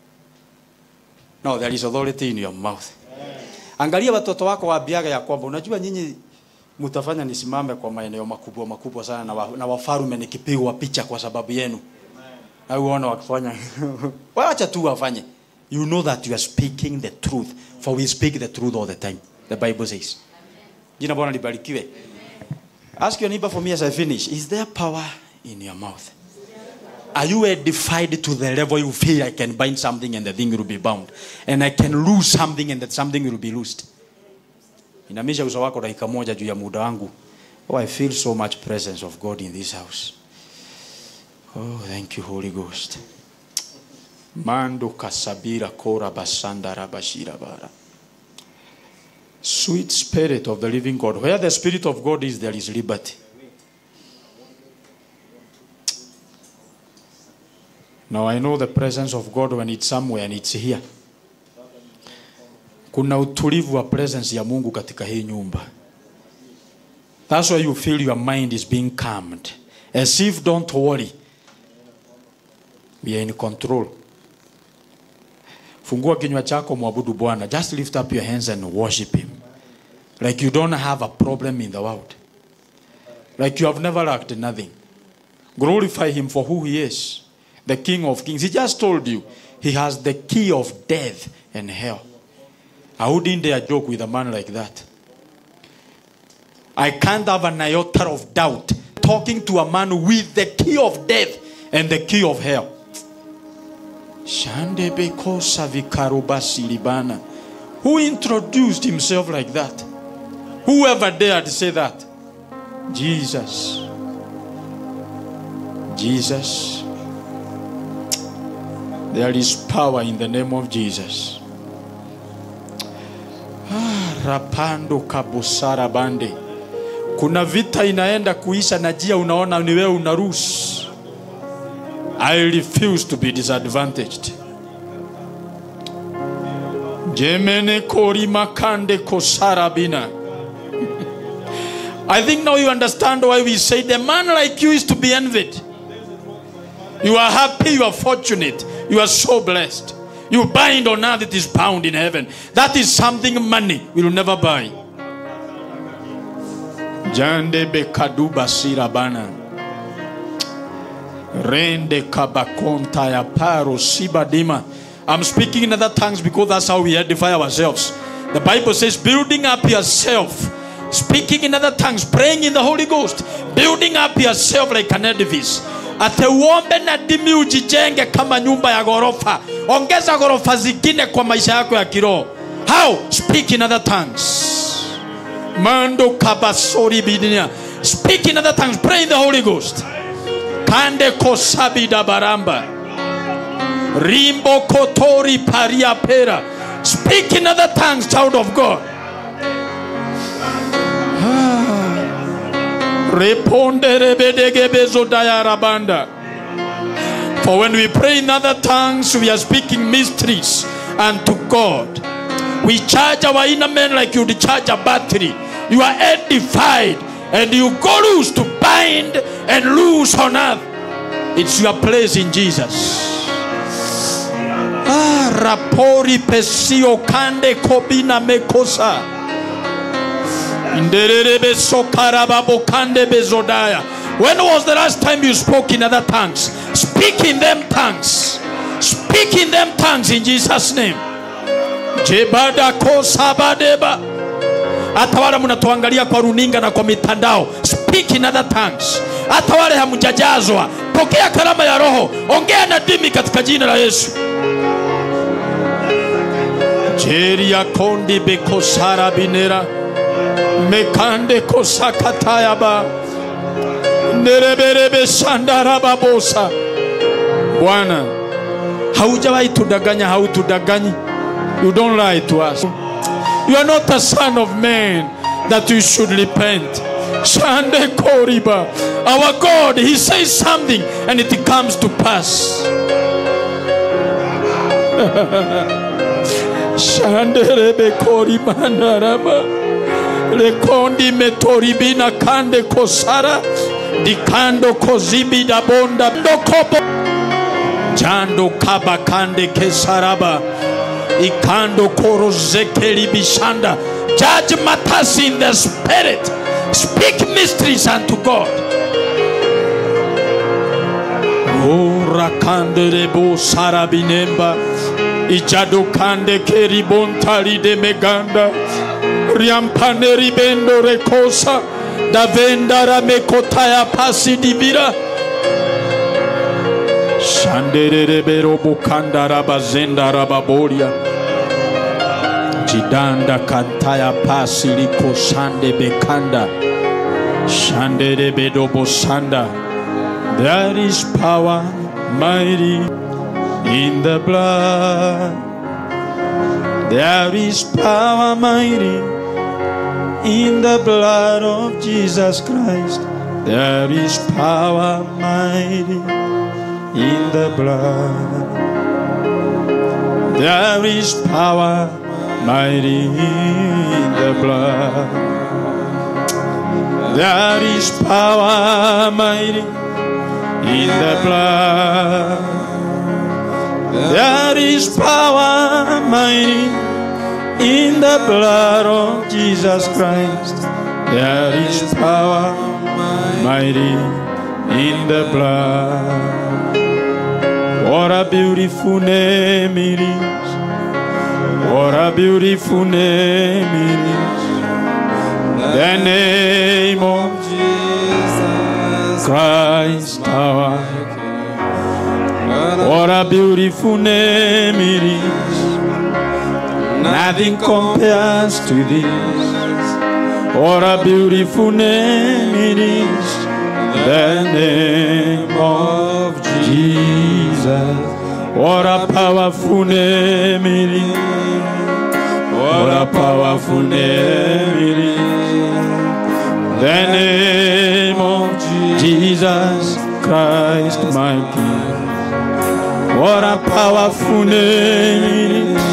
no there is authority in your mouth angalia watoto wako waambiaga ya kwamba unajua nyinyi mtafanya nisimame kwa maeneo makubwa makubwa sana na, wa, na wafarume nikipigwa picha kwa sababu yenu na uona wakifanya wacha tu wafanye you know that you are speaking the truth for we speak the truth all the time the bible says jina bwana libarikiwe ask your neighbor for me as i finish is there power in your mouth are you edified to the level you feel i can bind something and the thing will be bound and i can lose something and that something will be loosed inamisha uso wako dakika moja juu ya muda wangu oh i feel so much presence of god in this house oh thank you holy ghost mando kasabira kora basanda rabashira bara sweet spirit of the living god where the spirit of god is there is liberty now i know the presence of god when it's somewhere and it's here kuna utulivu wa presence ya mungu katika hii nyumba that's why you feel your mind is being calmed as if don't worry we are in control fungua kinywa chako mwabudu bwana just lift up your hands and worship him like you don't have a problem in the world like you have never lacked nothing glorify him for who he is the king of kings he just told you he has the key of death and hell I wouldn't dare joke with a man like that. I can't have an iota of doubt talking to a man with the key of death and the key of hell. Shandebeko Savikarubasi Libana. Who introduced himself like that? Whoever dared say that? Jesus. Jesus. There is power in the name of Jesus. rapando kabusara bande kuna vita inaenda kuisha na jia unaona ni wewe unaruhusu i refuse to be disadvantaged jemene kori makande kosarabina i think now you understand why we say the man like you is to be envied you are happy you are fortunate you are so blessed you bind on earth it is bound in heaven that is something money will never buy jande bekaduba sirabana rende kabakonta ya paro sibadima i'm speaking in other tongues because that's how we edify ourselves the bible says building up yourself speaking in other tongues praying in the holy ghost building up yourself like an edifice ate uombe na dimi ujijenge kama nyumba ya ghorofa ongeza ghorofa zingine kwa maisha yako ya kiroho how speak in other tongues mando kabasori bidinia speak in other tongues pray in the holy ghost kande kosabida baramba rimbo kotori paria pera speak in other tongues child of god reponderebedegebezodayarabanda for when we pray in other tongues we are speaking mysteries unto god we charge our inner man like you'd charge a battery you are edified and you go loose to bind and loose on earth it's your place in jesus ah, rapori pesio kande kobina mekosa Ndererebe sokarababo kande bezodaya. When was the last time you spoke in other tongues? Speak in them tongues. Speak in them tongues in Jesus' name. Jebada kosabadeba. Hata wale mnatuangalia kwa runinga na kwa mitandao, speak in other tongues. Hata wale hamjajazwa, pokea karama ya Roho, ongea na dimi katika jina la Yesu. Jeria kondi bekosara binera mekande kosakatayaba nereberebe shandarababosa bwana haujawahi tudanganya hautudanganyi you don't lie to us you are not a son of man that you should repent shande koriba our god he says something and it comes to pass shanderebe korimanaraba lekondi metoribina kande kosara dikando kozibi dabonda ndokopo jando kaba kande kesaraba ikando korozekeli bishanda judge matters in the spirit speak mysteries unto god ora kande rebo sarabinemba ijado kande keribontali de meganda riampane ribendo rekosa davendara mekotaya pasi dibira shandererebero bukandara bazendara baboria jidanda kantaya pasi liko sande bekanda shanderebedo bosanda there is power mighty in the blood there is power mighty in the blood of Jesus Christ. There is power mighty in the blood. There is power mighty in the blood. There is power mighty in the blood. There is power mighty in the blood of Jesus Christ. There is power mighty in the blood. What a beautiful name it is. What a beautiful name it is. The name of Jesus Christ our What a beautiful name it is. Nothing compares to this. What a beautiful name it is. The name of Jesus. What a powerful name it is. What a powerful name it is. The name of Jesus Christ, my King. What a powerful name it is.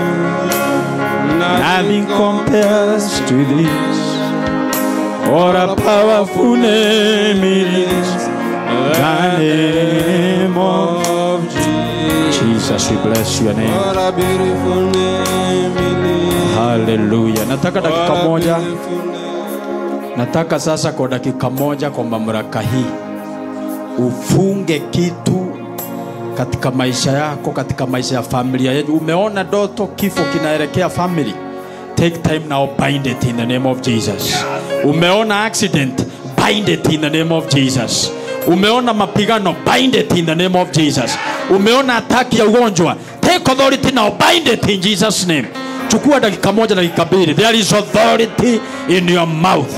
Nothing compares to this. What a powerful name it is. The name of Jesus. We bless your name. What a beautiful name it is. Haleluya. Nataka dakika What a moja. beautiful name. Nataka sasa kwa dakika moja kwa mamlaka hii ufunge kitu katika maisha yako, katika maisha ya familia yenu. Umeona ndoto, kifo kinaelekea family, take time now, bind it in the name of Jesus. Umeona accident, bind it in the name of Jesus. Umeona mapigano, bind it in the name of Jesus. Umeona ataki ya ugonjwa, take authority now, bind it in Jesus name. Chukua dakika moja, dakika mbili. There is authority in your mouth.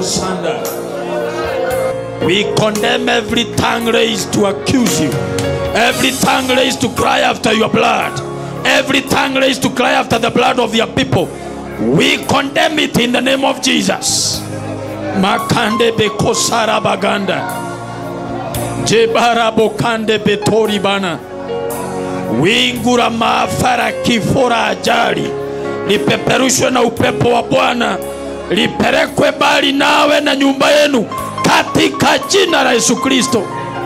Sanda. We condemn every tongue raised to accuse you, every tongue raised to cry after your blood, every tongue raised to cry after the blood of your people. We condemn it in the name of Jesus. Makande bekosara baganda. Jebara bokande betori bana. Wingu la maafa la kifo la ajali lipeperushwe na upepo wa Bwana, lipelekwe mbali nawe na nyumba yenu katika jina la Yesu Kristo.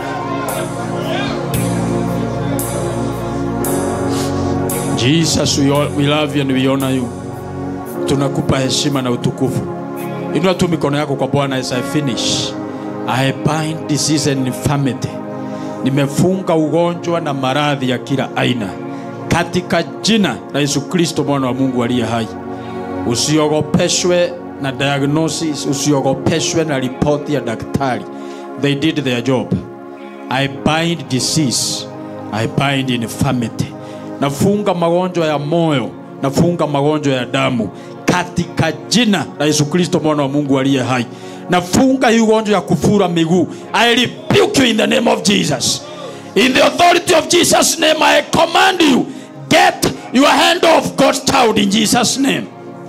Jesus, we, all, we love you and we honor you. Tunakupa heshima na utukufu. Inua tu mikono yako kwa Bwana as I finish. I bind disease and infirmity. Nimefunga ugonjwa na maradhi ya kila aina katika jina la Yesu Kristo mwana wa Mungu aliye hai. Usiogopeshwe na diagnosis, usiogopeshwe na ripoti ya daktari. They did their job. I bind disease. I bind infirmity. Nafunga magonjwa ya moyo, nafunga magonjwa ya damu katika jina la Yesu Kristo mwana wa Mungu aliye hai. Nafunga hii ugonjwa ya kufura miguu. I rebuke you in the name of Jesus. In the authority of Jesus name I command you get your hand off God's child in Jesus name.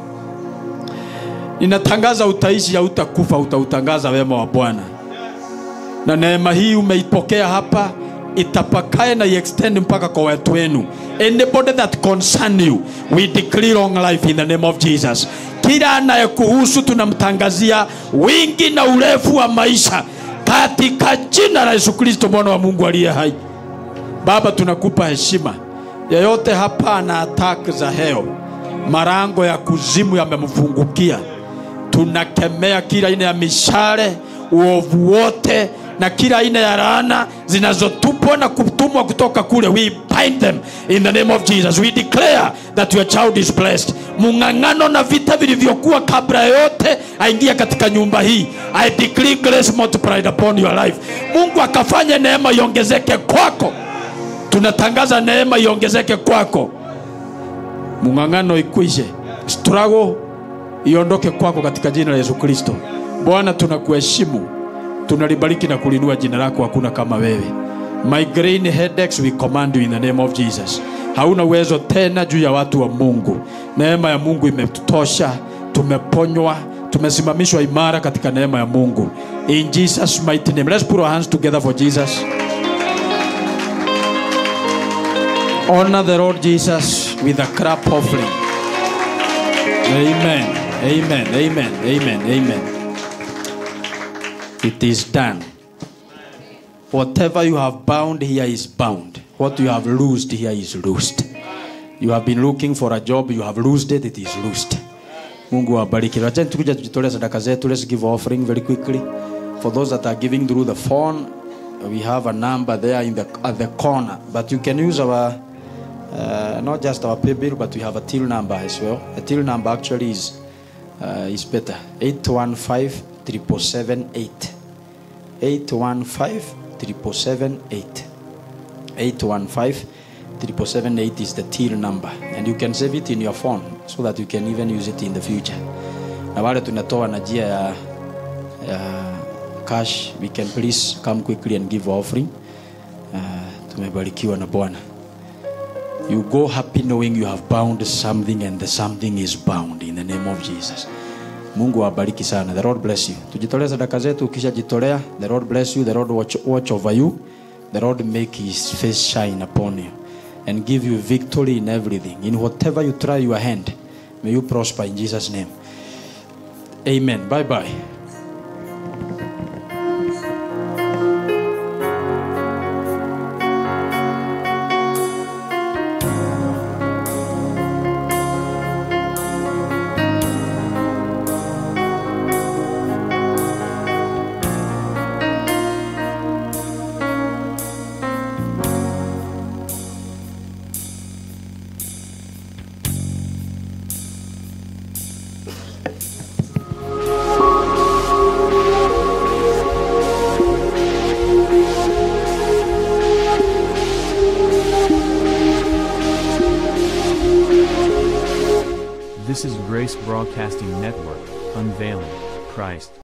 Ninatangaza utaishi, hautakufa, utautangaza wema wa Bwana na neema hii umeipokea hapa itapakae na iextend mpaka kwa watu wenu anybody that concern you we declare long life in the name of jesus kila anayekuhusu tunamtangazia wingi na urefu wa maisha katika jina la yesu kristo mwana wa mungu aliye hai baba tunakupa heshima yeyote hapa ana attack za heo marango ya kuzimu yamemfungukia tunakemea kila aina ya mishale uovu wote na kila aina ya laana zinazotupwa na kutumwa kutoka kule we bind them in the name of jesus we declare that your child is blessed mung'ang'ano na vita vilivyokuwa kabla yote aingia katika nyumba hii i declare grace multiplied upon your life mungu akafanye neema iongezeke kwako tunatangaza neema iongezeke kwako mung'ang'ano ikwishe struggle iondoke kwako katika jina la yesu kristo bwana tunakuheshimu tunalibariki na kulinua jina lako hakuna kama wewe migraine headaches we command you in the name of jesus hauna uwezo tena juu ya watu wa mungu neema ya mungu imetutosha tumeponywa tumesimamishwa imara katika neema ya mungu in jesus mighty name let's put our hands together for jesus honor the lord jesus with a crap offering amen amen amen amen amen it is done. Whatever you have bound here is bound. What you have loosed here is loosed. You have been looking for a job, you have loosed it, it is loosed. Mungu awabariki. Wacheni tukuja tujitolee sadaka zetu. Let's give offering very quickly. For those that are giving through the phone, we have a number there in the at the corner. But you can use our uh, not just our pay bill, but we have a till number as well. A till number actually is uh, is better. 815 778. 815 778. 815 778 is the till number and you can save it in your phone so that you can even use it in the future na wale tunatoa na njia ya, ya cash we can please come quickly and give offering uh, tumebarikiwa na bwana you go happy knowing you have bound something and the something is bound in the name of jesus mungu awabariki sana the lord bless you tujitolee sadaka zetu ukishajitolea the lord bless you the lord watch, watch over you the lord make his face shine upon you and give you victory in everything in whatever you try your hand may you prosper in jesus name amen bye bye This is Grace Broadcasting Network, unveiling Christ.